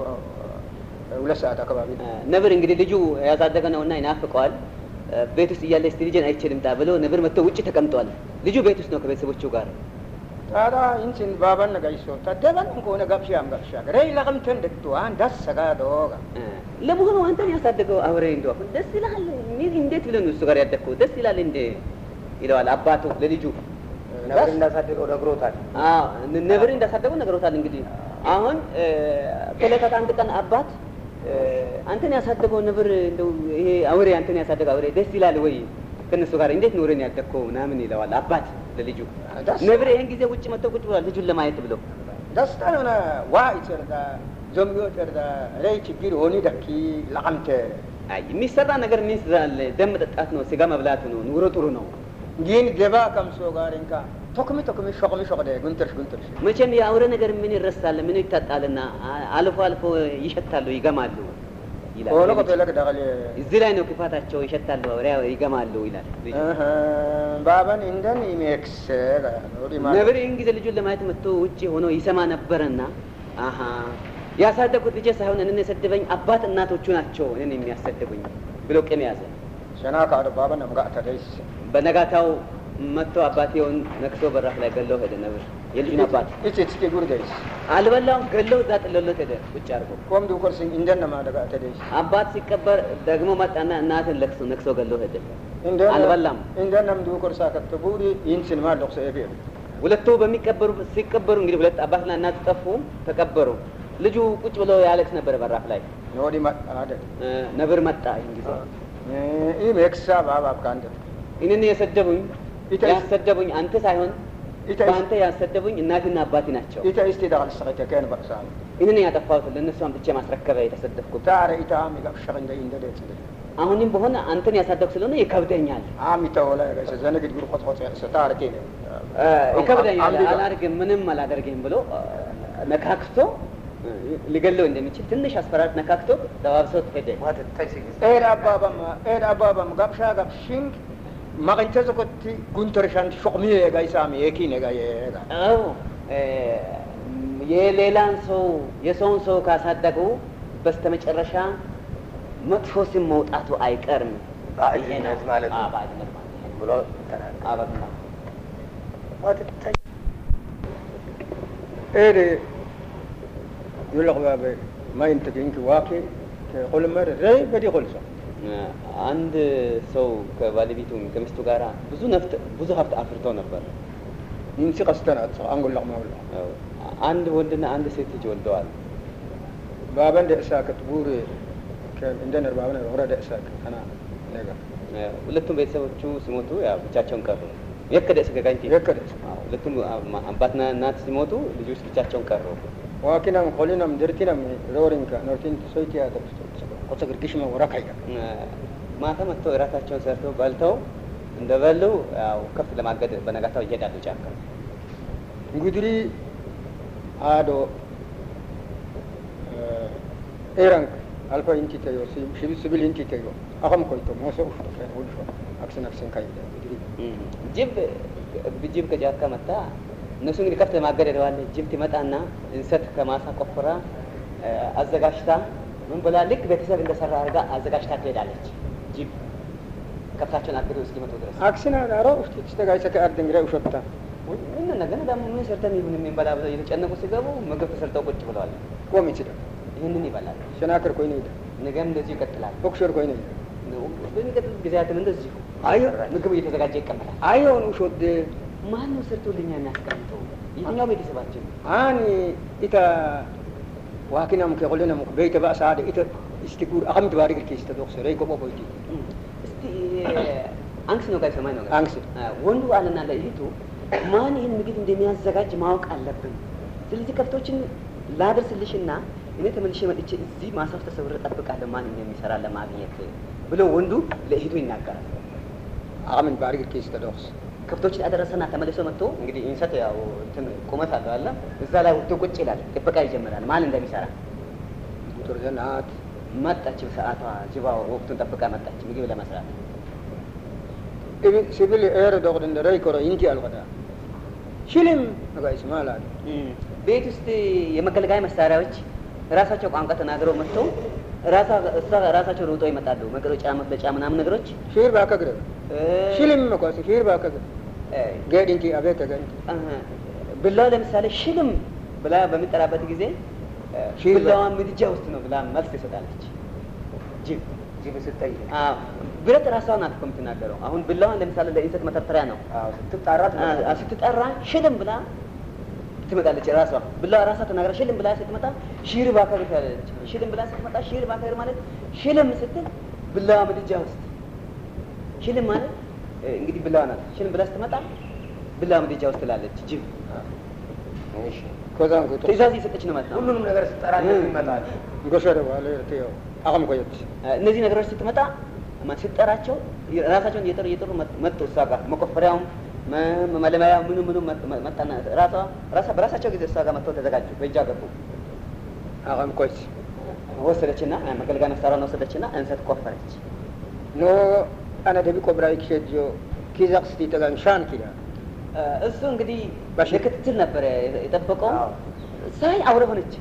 ሁለት ሰዓት አካባቢ ነብር እንግዲህ ልጁ ያሳደገ ነውና ይናፍቀዋል። ቤት ውስጥ እያለ እስቲ ልጅን አይቼ ልምጣ ብሎ ነብር መጥቶ ውጭ ተቀምጧል። ልጁ ቤት ውስጥ ነው ከቤተሰቦቹ ጋር። ታዳ ኢንሲን ባባን ነጋይሶ ተደበን እንኮነ ገብሻም ገብሻ ረይ ለቅምተን ደቱ አን ደስ ሰጋ ዶጋ ለመሆኑ አንተን ያሳደገው አውሬ እንደው አሁን ደስ ይልሃል? ምን እንዴት ብለን እሱ ጋር ያደግከው ደስ ይላል እንዴ ይለዋል አባቱ ለልጁ። ነብር እንዳሳደገው ነግሮታል። አዎ ነብር እንዳሳደገው ነግሮታል። እንግዲህ አሁን ከዕለታት አንድ ቀን አባት አንተን ያሳደገው ነብር እንደው ይሄ አውሬ አንተን ያሳደገው አውሬ ደስ ይላል ወይ ከእነሱ ጋር እንዴት ኖረን ያደግከው ምናምን ይለዋል አባት ለልጁ። ነብር ይህን ጊዜ ውጭ መጥቶ ቁጭ ብሏል ልጁን ለማየት ብሎ ደስታ የሆነ ዋ ይቸርዳ ዞምዮ ጨርዳ ረይ ችግር ሆኒ ደኪ ለቀምተ አይ የሚሰራ ነገር ምን ስላለ ደም መጠጣት ነው፣ ስጋ መብላት ነው፣ ኑሮ ጥሩ ነው። ግን ገባ ከምሶ ጋር እንካ ቶክሚ ቶክሚ ሾቅሚ ሾቅደ ጉንትርሽ ጉንትርሽ መቼም የአውሬ ነገር ምን ይረሳል? ምን ይታጣልና አልፎ አልፎ ይሸታሉ፣ ይገማሉ ይላል። ሆኖ ከፈለግ ደቀል እዚህ ላይ ነው ክፋታቸው። ይሸታሉ፣ አውሬ ይገማሉ ይላል ልጁ። ባባን እንደን ኢሜክስ ነብር ይህን ጊዜ ልጁን ለማየት መጥቶ ውጭ ሆኖ ይሰማ ነበረና አሀ ያሳደጉት ልጄ ሳይሆን እኔን የሰደበኝ አባት እናቶቹ ናቸው እኔን የሚያሰድቡኝ ብሎ ቂም ያዘ። ሸና ካደ ባባን ነምጋዕተ ደይስ በነጋታው መጥቶ አባቴውን ነክሶ በራፍ ላይ ገለው ሄደ። ነብር የልጁን አባት እቺ እቺ ጉር ደይስ አልበላውም፣ ገለው እዛ ጥሎለት ሄደ ቁጭ አድርጎ። ቆም ዱ ኮርሲን እንደን ነማ ደጋዕተ ደይስ አባት ሲቀበር ደግሞ መጣና እናትን ለክሶ ነክሶ ገለው ሄደ። እንደን አልበላም። እንደን ነም ዱ ኮርሳ ከተቡሪ ይንስን ማ ዶክሰ ኤፌ ሁለቱ በሚቀበሩ ሲቀበሩ እንግዲህ ሁለት አባትና እናት ጠፉ፣ ተቀበሩ። ልጁ ቁጭ ብሎ ያለቅስ ነበረ በራፍ ላይ። ኖዲ ማ አደ ነብር መጣ ይህን ጊዜ ኢሜክሳ ባባብ ካንደ እኔን የሰደቡኝ ኢተ- ያሰደቡኝ አንተ ሳይሆን ኢተ- በአንተ ያሰደቡኝ እናትና አባቴ ናቸው። ኢተ እስቲ ዳል ሰቀተ ከን በቅሳን እኔን ያጠፋሁት ለእነሱ አምጥቼ ማስረከቢያ የተሰደብኩት። ታረ ኢታ አሚ ጋብሸቀ እንደ እንደ ደይስ አሁንም በሆነ አንተን ያሳደግኩ ስለሆነ ይከብደኛል አሚ ተወላ ገሰ ዘነግድ ጉር ቆጥ ቆጥ ሰታረ ከነ ይከብደኛል፣ አምቢ ጋር- አላርግም፣ ምንም አላደርግም ብሎ ነካክቶ ሊገለው እንደሚችል ትንሽ አስፈራራት ነካክቶ ተባብሶት ሄደ። ኤድ አባባም ኤድ አባባም ጋብሻ ጋብሽንግ ማቅንተ ዘኮቲ ጉንተርሻን ሾቅሚ ጋይሳሚ የኪነ ጋ የጋ አዎ የሌላን ሰው የሰውን ሰው ካሳደጉ በስተመጨረሻ መጥፎ ስም መውጣቱ አይቀርም። ባዕድነት ማለት ነው አዎ፣ ባዕድነት ማለት ነው ብሎ ተናገረ። አበቃ። ኤድ ይለቅባበ ማይንተ ግንክ ዋኬ ከቆልመር ረይ በዲ ቆልሶ አንድ ሰው ከባለቤቱ ከሚስቱ ጋር ብዙ ነፍጥ ብዙ ሀብት አፍርቶ ነበር። ይንሲ ቀስተን አጽ አንጎላቅ ማብላ አዎ፣ አንድ ወንድና አንድ ሴት ልጅ ወልደዋል። ባበን ደእሳ ከትቡር እንደነር ባበን ወረ ደእሳ ከና ነጋ ሁለቱም ቤተሰቦቹ ሲሞቱ ያው ብቻቸውን ቀሩ። የከደ ስገጋንቲ የከደ ሁለቱም አባትና እናት ሲሞቱ ልጆች ብቻቸውን ቀሩ። ዋኪናም ቆሊናም ድርቲናም ሮሪንካ ኖርቲን ሶይቲያ ተብስቶ ቆሰ ግርግሽመ ወረካ ይደ ማታ መጥተው እራታቸውን ሰርተው በልተው እንደበሉ ያው ከብት ለማገድ በነጋታው ይሄዳሉ ጫካ። እንጉድሪ አዶ ኤረንክ አልፋ ኢንቲ ተዮ ሲቪል ሲቪል ኢንቲ ተዮ አኸም ኮይቶ ሞሶ ውልሾ አክስን አክስን ካይደ እንግዲህ ጅብ ጅብ ከጫካ መጣ። እነሱ እንግዲህ ከብት ለማገድ ሄደዋል። ጅብ ትመጣና እንሰት ከማሳ ቆፍራ አዘጋጅታ ምን ብላ ልክ ቤተሰብ እንደሰራ አድርጋ አዘጋጅታ ትሄዳለች። ጅብ ከብታቸውን አግደው እስኪመጡ ድረስ አክስን አዳሮ ውስጥ ተጋይሰ ከአርድ እንግዲህ ውሾታ ምን ነገር ደግሞ ምን ሰርተን ይሁን የሚበላ ብለው እየተጨነቁ ሲገቡ ምግብ ተሰርተው ቁጭ ብለዋል። ቆም ይችላል ይህንን ይበላል። ሸናክር ኮይነ ይደ ነገም እንደዚሁ ይቀጥላል። ኦክሾር ኮይነ ይደ በሚቀጥሉት ጊዜያትም እንደዚሁ አዮ ምግብ እየተዘጋጀ ይቀመጣል። አዮን ውሾት ማን ነው ሰርቶልኛ የሚያስቀምጠው? የትኛው ቤተሰባችን? አኒ ኢታ ዋኪናም ከቆለናም በይተ ባሳደ ኢተ ኢስቲጉር አኸምት ባሪ ግርኬ ስተዶክሰ ረይ ቆቆ ቦይቲ እስቲ አንክስ ነው ጋር ሰማይ ነው ጋር አንክስ ወንዱ አለና ለእህቱ ማን ይህን ምግብ እንደሚያዘጋጅ ማወቅ አለብን። ስለዚህ ከብቶችን ላደርስልሽና እኔ ተመልሼ መጥቼ እዚህ ማሳ ውስጥ ተሰውሬ እጠብቃለሁ ማን እንደሚሰራ ለማግኘት ብሎ ወንዱ ለእህቱ ይናገራል። አኸምን ባሪ ግርኬ ስተዶክስ ከብቶችን ያደረሰና ተመልሶ መጥቶ እንግዲህ እንሰት ያው እንትን ቁመት አለው አለ እዛ ላይ ወጥቶ ቁጭ ይላል። ጥበቃ ይጀምራል ማን እንደሚሰራ ሞተር ዘናት መጣች። በሰዓቷ ጅባ ወቅቱን ጠብቃ መጣች ምግብ ለመስራት ሲቪል ኤር ዶቅድ እንደ ረይ ኮረ ኢንቲ አልቆዳ ሽልም ነጋይስ ማላል ቤት ውስጥ የመገልገያ መሳሪያዎች ራሳቸው ቋንቋ ተናግረው መጥተው ራሳቸው ሮጦ ይመጣሉ። መቀረጫ፣ መፍለጫ ምናምን ነገሮች ሺር ባከግረ ሽልም መኳስ ሺር ባከግረ ገድ ኢንቲ አቤት ገድ ብላው ለምሳሌ ሽልም ብላ በሚጠራበት ጊዜ ብላዋን ምድጃ ውስጥ ነው ብላ መልስ ትሰጣለች። ጅብ ጅብ ስጠይ ብረት ራሷን ናት እኮ የምትናገረው። አሁን ብላዋን ለምሳሌ ለእንሰት መተርተሪያ ነው ስትጣራ ስትጠራ ሽልም ብላ ትመጣለች። ራሷ ብላዋ ራሷ ተናግራ ሽልም ብላ ስትመጣ ሺር ባከር ትላለች። ሽልም ብላ ስትመጣ ሺር ባከር ማለት ሽልም ስትል ብላዋ ምድጃ ውስጥ ሽልም ማለት እንግዲህ ብላዋ ናት። ሽልም ብላ ስትመጣ ብላዋ ምድጃ ውስጥ ትላለች ጅብ። ከዛን ኩ ትእዛዝ እየሰጠች ነው ማለት ነው። ሁሉንም ነገር ስጠራ ይመጣል። ጎሸረ ባለ ተዮ አሁን ቆየች እነዚህ ነገሮች ስትመጣ ስትጠራቸው ራሳቸውን እየጠሩ እየጠሩ መጡ እሷ ጋር መቆፈሪያውም መለመያ ምኑ ምኑ መጣና ራሷ ራሳ በራሳቸው ጊዜ እሷ ጋር መጥተው ተዘጋጁ። በእጃ ገቡ። አሁን ቆይች ወሰደችና መገልገያ መሳሪያውን ወሰደችና እንሰት ቆፈረች። ኖ አነ ደቢ ቆብራይ ኪሸጆ ኪዛቅ ስቲ ተጋን ሻን ኪዳ እሱ እንግዲህ በክትትል ነበረ የጠበቀው። ሳይ አውረ ሆነች።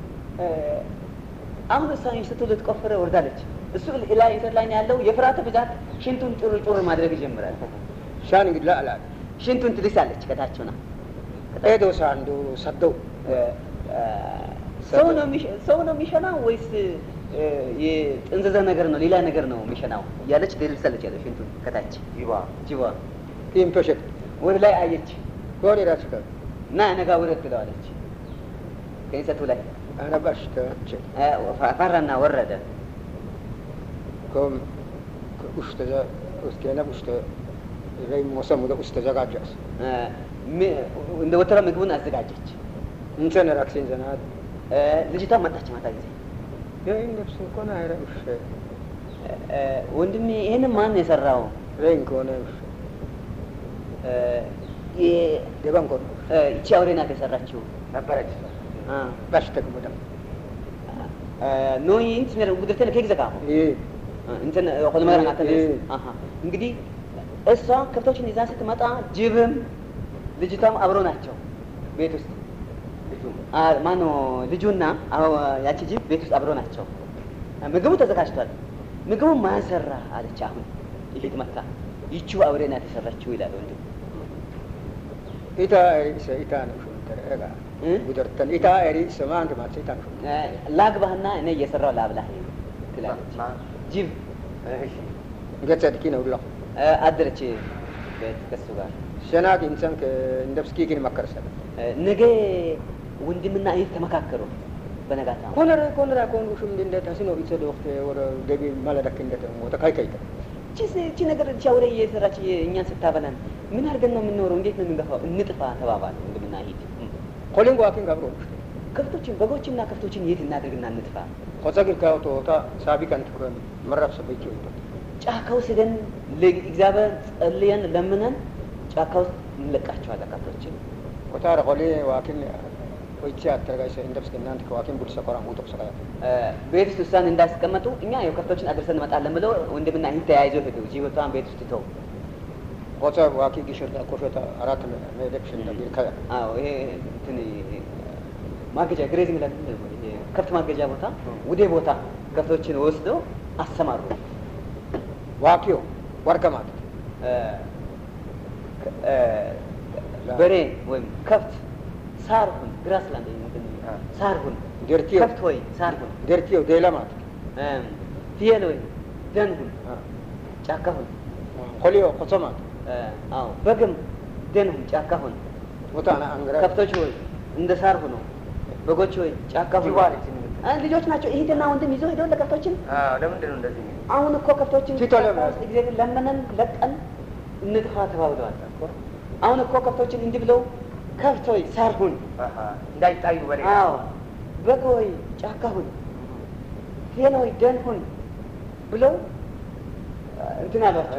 አሁን እሷ እንስቱ ልትቆፍረ ወርዳለች። እሱ ላይ እንሰት ላይ ነው ያለው። የፍርሃት ብዛት ሽንቱን ጩር ጩር ማድረግ ይጀምራል። ሻን እንግዲህ ላላ ሽንቱን ትልሳለች ከታች ሆና ኤዶ ሳንዱ ሰደው ሰው ነው ሰው ነው የሚሸናው ወይስ የጥንዘዘ ነገር ነው ሌላ ነገር ነው የሚሸናው እያለች ትልሳለች ያለው ሽንቱን ከታች ጅባ ጅባ ኢምቶሸት ወደ ላይ አየች። ወደ ራስ ከ ና ነጋ ውረድ ትለዋለች ከእንሰቱ ላይ አነባሽ ተቸ ፈራና ወረደ። ከም ውሽተ ውስቴነ ውሽተ ረይ ሞሰሙ ውስተ ዘጋጃስ እንደ ወተራ ምግቡን አዘጋጀች። እንቸነ ራክሴን ዘናት ልጅቷ መጣች ማታ ጊዜ ይህ ነፍስ እንኳን አይረ ውሸ ወንድሜ ይህን ማን የሰራው? ረይን ከሆነ ውሸ ደባን ኮነ ይቺ አውሬ ናት የሰራችው ነበረች ባሽ ተግሞ ደም ኖ እንትን ጉድርተን ከጊዜ ጋ እንትን ሆነ መራ እንግዲህ እሷ ከብቶችን ይዛ ስትመጣ ጅብም ልጅቷም አብሮ ናቸው ቤት ውስጥ ማነው ልጁና ያቺ ጅብ ቤት ውስጥ አብሮ ናቸው። ምግቡ ተዘጋጅቷል። ምግቡ ማን ሰራ አለች። አሁን ይሄት መታ ይቺ አውሬ ናት የሰራችው ይላል ወንድም ኢታ ኤሪሰ ኢታ ነው ተረጋ ጉደርተን ኢታ ኤሪሰ ማንት ማለት ኢታ ነው ላግባህና እኔ እየሰራው ላብላህ ትላለች ጅብ ገጸድኪ ነው ብላ አደረች ቤት ከሱ ጋር ሸናቅ ኢንሰን እንደብስኪ ግን መከርሰለ ነገ ወንድምና እህት ተመካከሩ። በነጋታ ኮነረ ኮነራ ኮን ሹም እንደ ታሲኖ ኢሰ ዶክተ ወረ ገቢ ማለዳክ እንደ ወተ ካይ ካይተ እቺ ነገር እቺ አውሬ እየሰራች እኛን ስታበላን ምን አድርገን ነው የምንኖረው? እንዴት ነው የምንገፋው? እንጥፋ ተባባል ወንድምና እህት። ኮሊንጎ አኪን ጋብሮ ከብቶችን በጎችና ከብቶችን የት እናድርግና እንጥፋ? ቆጸግር ካውቶታ ሳቢ ከንት ኮን መረፍ ሰበይቶ ይበት ጫካ ውስጥ ሄደን እግዚአብሔር ጸልየን ለምነን ጫካ ውስጥ እንለቃቸዋለን ከብቶችን። ቆታረ ቆሌ ዋኪን ወይቼ አተረጋይሰ እንደብስከ እናንተ ከዋኪን ቡልሰ ቆራን ውጦ ሰቃያ ቤት ውስጥ ውሳኔ እንዳስቀመጡ እኛ ያው ከብቶችን አድርሰን እንመጣለን ብለው ወንድምና እህት ተያይዘው ሄዱ። ጅቦቷን ቤት ውስጥ ትተው ቆጸ ዋኪ ግሽር ኮሾታ አራት መደብሽ እንደቢል ከ አዎ ይሄ እንትን ማገጃ ግሬዚንግ ላይ ከብት ማገጃ ቦታ ውዴ ቦታ ከብቶችን ወስደው አሰማሩ። ዋኪዮ ወርገ ማለት በሬ ወይም ከብት ሳር ሁን ግራስላንድ ሳር ሁን ደርቲዮ ከብት ወይ ሳር ሁን ደርቲዮ ዴላ ማለት ፍየል ወይ ደን ሁን ጫካ ሁን ቆሊዮ ቆጾ ማለት አዎ በግም ደን ሁን ጫካ ሁን ቦታ ና አንግራ ከብቶች ወይ እንደ ሳር ሁኑ በጎች ወይ ጫካ ሁኑ ልጆች ናቸው። ይሄድና ወንድም ይዞ ሄደው ለከብቶችን ለምንድን ነው እንደዚህ አሁን እኮ ከብቶችን ቲቶ ለምን? እግዚአብሔር ለመነን ለቀን እንጥፋ ተባብለዋል። አሁን እኮ ከብቶችን እንዲህ ብለው ከብት ሆይ ሳር ሁን፣ እንዳይታዩ በሬ አዎ በግ ሆይ ጫካ ሁን፣ ፍየል ሆይ ደን ሁን ብለው እንትን አሏቸው።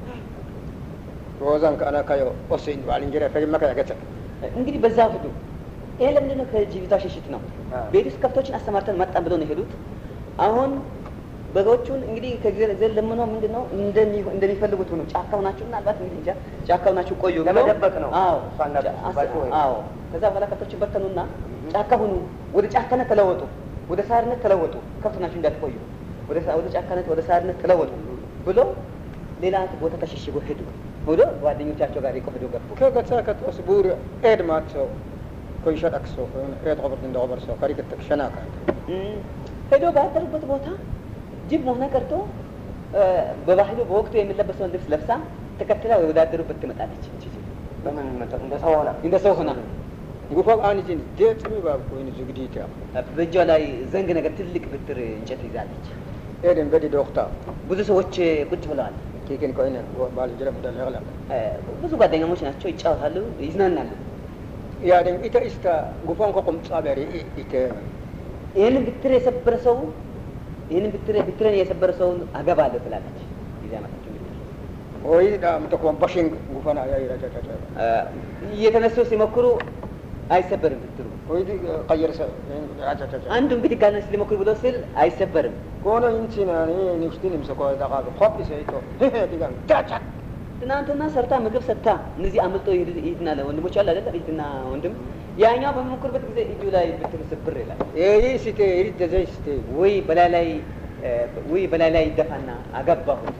ሮዛን ከአና ካዮ ኦሴን ባልንጀራ ፈሪማ ከያገጸ እንግዲህ በዛ ሂዱ። ይሄ ለምንድን ነው? ከጅቢቷ ሽሽት ነው። ቤት ውስጥ ከብቶችን አሰማርተን መጣን ብለው ነው የሄዱት። አሁን በጎቹን እንግዲህ ከእግዚአብሔር ለምኖ ምንድን ነው እንደሚ- እንደሚፈልጉት ሆኑ። ጫካው ናችሁ ምናልባት እንግዲህ እንጃ ጫካው ናችሁ ቆዩ ብለው- ለመደበቅ ነው። አዎ እሷን እንዳትባቸው ወይ? አዎ። ከዛ በኋላ ከብቶችን በተኑና ጫካ ሁኑ፣ ወደ ጫካነት ተለወጡ፣ ወደ ሳርነት ተለወጡ፣ ከብት ናችሁ እንዳትቆዩ፣ ወደ ሳ- ወደ ጫካነት ወደ ሳርነት ተለወጡ ብሎ ሌላ ቦታ ተሸሽጎ ሄዱ። ወደ ጓደኞቻቸው ጋር ይቆ ሄዶ ገቡ። ከገጸ ከቶስ ቡር ኤድ ማትሰው ኮይሻ ዳክሶ ኤድ ቆብር እንደ ቆበር ሰው ከሪከተ ሸናካ እም፣ ሄዶ ባደሩበት ቦታ ጅብ መሆነ ቀርቶ እ፣ በባህሉ በወቅቱ የሚለበሰውን ልብስ ለብሳ ተከትላ ወዳደሩበት ትመጣለች። በምን መጠ እንደ ሰው ሆና እንደ ሰው ሆና ጉፋ አንጂን ደጽሚ ባብ ኮይን ዝግዲት ያ በእጇ ላይ ዘንግ ነገር ትልቅ ብትር እንጨት ይዛለች። ኤድን በዲ ዶክታ ብዙ ሰዎች ቁጭ ብለዋል። ኬክን ኮይነ ባልንጀራ ሙዳል ያላ እ፣ ብዙ ጓደኛሞች ናቸው፣ ይጫወታሉ፣ ይዝናናሉ። ያደን ኢተ ኢስታ ጉፋን ኮ ቁምጻ በሪ ኢተ ይህንን ብትር የሰበረ ሰው ይህንን ብትር ብትርን የሰበረ ሰውን አገባለሁ ትላለች። ጊዜ ያመጣችው ብትር ወይ ዳም ተኮን ባሽን ጉፋና ያ ይራጫጫ እ፣ እየተነሱ ሲሞክሩ አይሰበርም ብትሩ። ወይ ዲ ቀየር ሰ አጫጫጫ አንዱ እንግዲህ ጋነስ ሊሞክር ብሎ ሲል አይሰበርም። ኮኖ ኢንቺና ኒ ኒውስቲን ምሰቆ ዳቃ ኮፒ ሰይቶ ዲጋን ታጫ ትናንትና ሰርታ ምግብ ሰጥታ እነዚህ አምልጦ ይሄድ- ይሄድና ወንድሞች አለ አይደለ? እህትና ወንድም ያኛው በሚሞክርበት ጊዜ እጁ ላይ ብትር ስብር ይላል። ይህ ሲቴ ይህ ደዘይ ሲቴ ወይ በላይ ላይ እ፣ ወይ በላይ ላይ ይደፋና አገባሁት።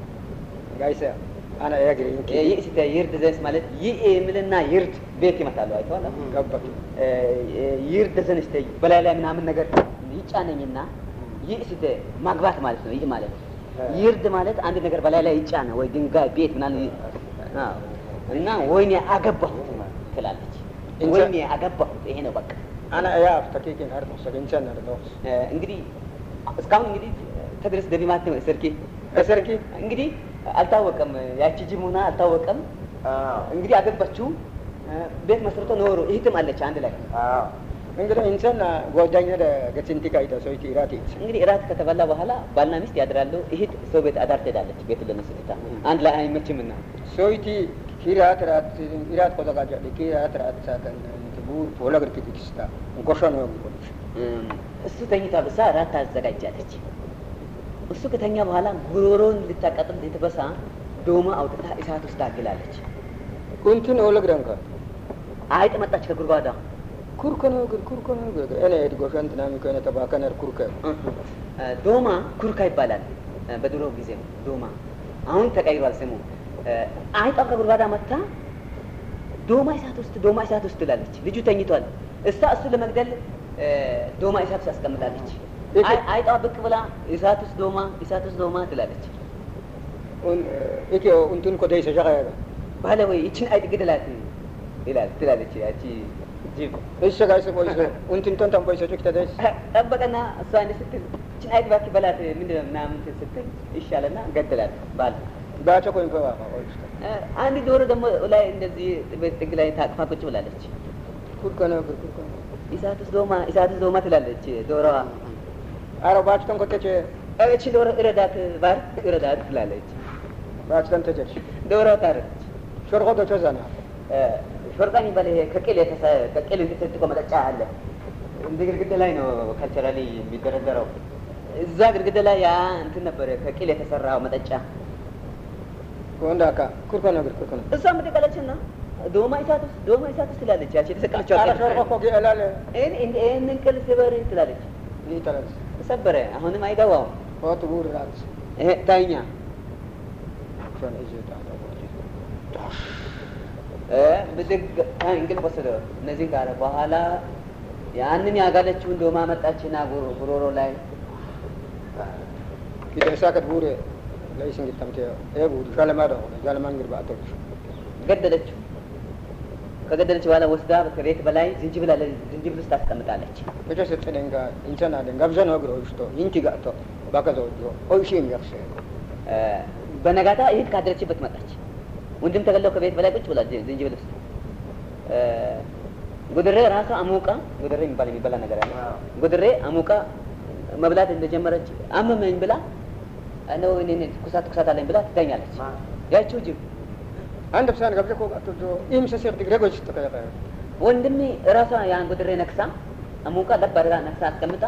ጋይሰ አና ያግሪ ኢንኪ ይህ ሲተ ይርድ ዘንስ ማለት ይህ የሚልና ይርድ ቤት ይመጣሉ። አይተዋል። ገባት እ፣ ይርድ ዘንስ ተ በላይ ላይ ምናምን ነገር ይጫነኝና ይህ ሲተ ማግባት ማለት ነው። ይህ ማለት ይርድ ማለት አንድ ነገር በላይ ላይ ይጫነ ወይ ድንጋይ ቤት ምናምን ይ- አዎ። እና ወይኔ አገባሁት ትላለች። እንጃ- ወይኔ አገባሁት ይሄ ነው በቃ። አና ያ ፍተኬኪን ሀርቶ ሰገንቻን አርዶስ እ፣ እንግዲህ እስካሁን እንግዲህ ተድረስ ደቢ ማለት ነው ሰርኪ በሰርኪ እንግዲህ አልታወቀም። ያቺ ጅብ ሆና አልታወቀም። እንግዲህ አገባችው እ፣ ቤት መስርቶ ኖሮ እህትም አለች አንድ ላይ እንግዲህ እንሰን ጓዳኛ ገጽንቲ ቃይታ ሰይቲ ኢራቲ እንግዲህ እራት ከተበላ በኋላ ባልና ሚስት ያድራሉ። እህት ሰው ቤት አዳር ትሄዳለች። ቤት ለመስጠታ አንድ ላይ አይመችምና ሶይቲ ኪራት ራት ኢራት ቆዘጋጃ ኪራት ራት ሳከን ትቡር ፎላ ግርኪ ቲክስታ እንቆሻ ነው የሚቆልሽ እም፣ እሱ ተኝቷል። እሷ እራት ታዘጋጃለች። እሱ ከተኛ በኋላ ጉሮሮን ልታቃጥል የተበሳ ዶማ አውጥታ እሳት ውስጥ ታግላለች። ኩንትን ኦለግረንካ አይጥ መጣች ከጉድጓዷ። ኩርከነ ግር ኩርከነ ግር እኔ እድ ጎሸንት ናሚ ከነ ተባከነር ኩርከ እ፣ ዶማ ኩርካ ይባላል። እ፣ በድሮ ጊዜ ዶማ፣ አሁን ተቀይሯል ስሙ። እ፣ አይጧ ከጉድጓዷ መታ ዶማ እሳት ውስጥ ዶማ እሳት ውስጥ ትላለች። ልጁ ተኝቷል። እሷ እሱ ለመግደል እ፣ ዶማ እሳት ውስጥ አስቀምጣለች። አይ- አይጧ ብቅ ብላ እሳት ውስጥ ዶማ እሳት ውስጥ ዶማ ትላለች። እኪ እንትን ኮደይ ሰሻ ያጋ ባለ ወይ ይችን አይጥ ግደላት ይላል ትላለች ያቺ ጅብ። እሺ ጋይስ ቦይስ እንትን ተን ተን ቦይስ ጭክ ተደስ ጠበቀና እሷ እንደ ስትል ይችን አይጥ እባክህ በላት ምንድን ነው ምናምን ስትል ይሻለና ገደላት ባል ባቸ ኮይን ፈባ ኦይስ አንድ ዶሮ ደግሞ ላይ እንደዚህ ቤት ጥግ ላይ ታቅፋ ቁጭ ብላለች። ኩርከነ ግር ኩርከነ ኢሳትስ ዶማ ኢሳትስ ዶማ ትላለች ዶሮዋ። አረ ባችተን ኮተች እቺ ዶሮ እረዳት ባር እረዳት ትላለች። ባችተን ተቸች ዶሮ ታረች። ሾርቆ ተቸዛና ሾርጣ የሚባል ይሄ ከቄል የተሰ ከቄል እንድትሰጥቆ መጠጫ አለ። እንደ ግድግዳ ላይ ነው ካልቸራሊ የሚደረደረው። እዛ ግድግዳ ላይ ያ እንትን ነበረ ከቄል የተሰራው መጠጫ። ወንዳካ ኩርኮ ነገር ኩርኮ ነው እሷ ምትቀለችና ዶማ ኢሳት ውስጥ ዶማ ኢሳት ውስጥ ትላለች። ያቺ የተሰቀለችው አረ ሾርቆ እኮ ገላለ ይህን ይህንን ቅል ስበር ትላለች። ይተላስ ሰበረ። አሁንም አይገባውም። ወጥ ቡር ራት ይሄ ታይኛ ሾን እዚህ ታ ብድግ እንቅልፍ ወሰደው። እነዚህን ካለ በኋላ ያንን ያጋለችውን ዶማ መጣችና ጉሮሮ ላይ ኪደሳ ከቡር ለይስን ግጠምቴ ኤቡ ሻለማ ዶ ጃለማ እንግዲህ ባቶች ገደለችው። ከገደለች በኋላ ወስዳ ከቤት በላይ ዝንጅብል አለ ዝንጅብል ውስጥ ታስቀምጣለች። ከጨ ሰጠደንጋ እንተና ደንጋ ብዘ ነው ግሮ ውስጥ ይንቺ ጋቶ ባከዘው ጆ ኦይሺ የሚያክሰ በነጋታ ይህት ካደረችበት መጣች። ወንድም ተገለው ከቤት በላይ ቁጭ ብላ ዝንጅብል ውስጥ ጉድሬ ራሷ አሙቃ ጉድሬ የሚባል የሚበላ ነገር አለ። ጉድሬ አሙቃ መብላት እንደጀመረች አመመኝ ብላ ነው እኔ ትኩሳት ትኩሳት አለኝ ብላ ትተኛለች። ያቺው ጅብ አንድ ብሳን ገብዘ ኮ ጋቶ ጆ ኢም ሰሲር ዲግሬ ጎች ተከያቀ ወንድሜ ራሷ ያን ጉድሬ ነክሳ አሙቃ ለብ አድርጋ ነክሳ አስቀምጣ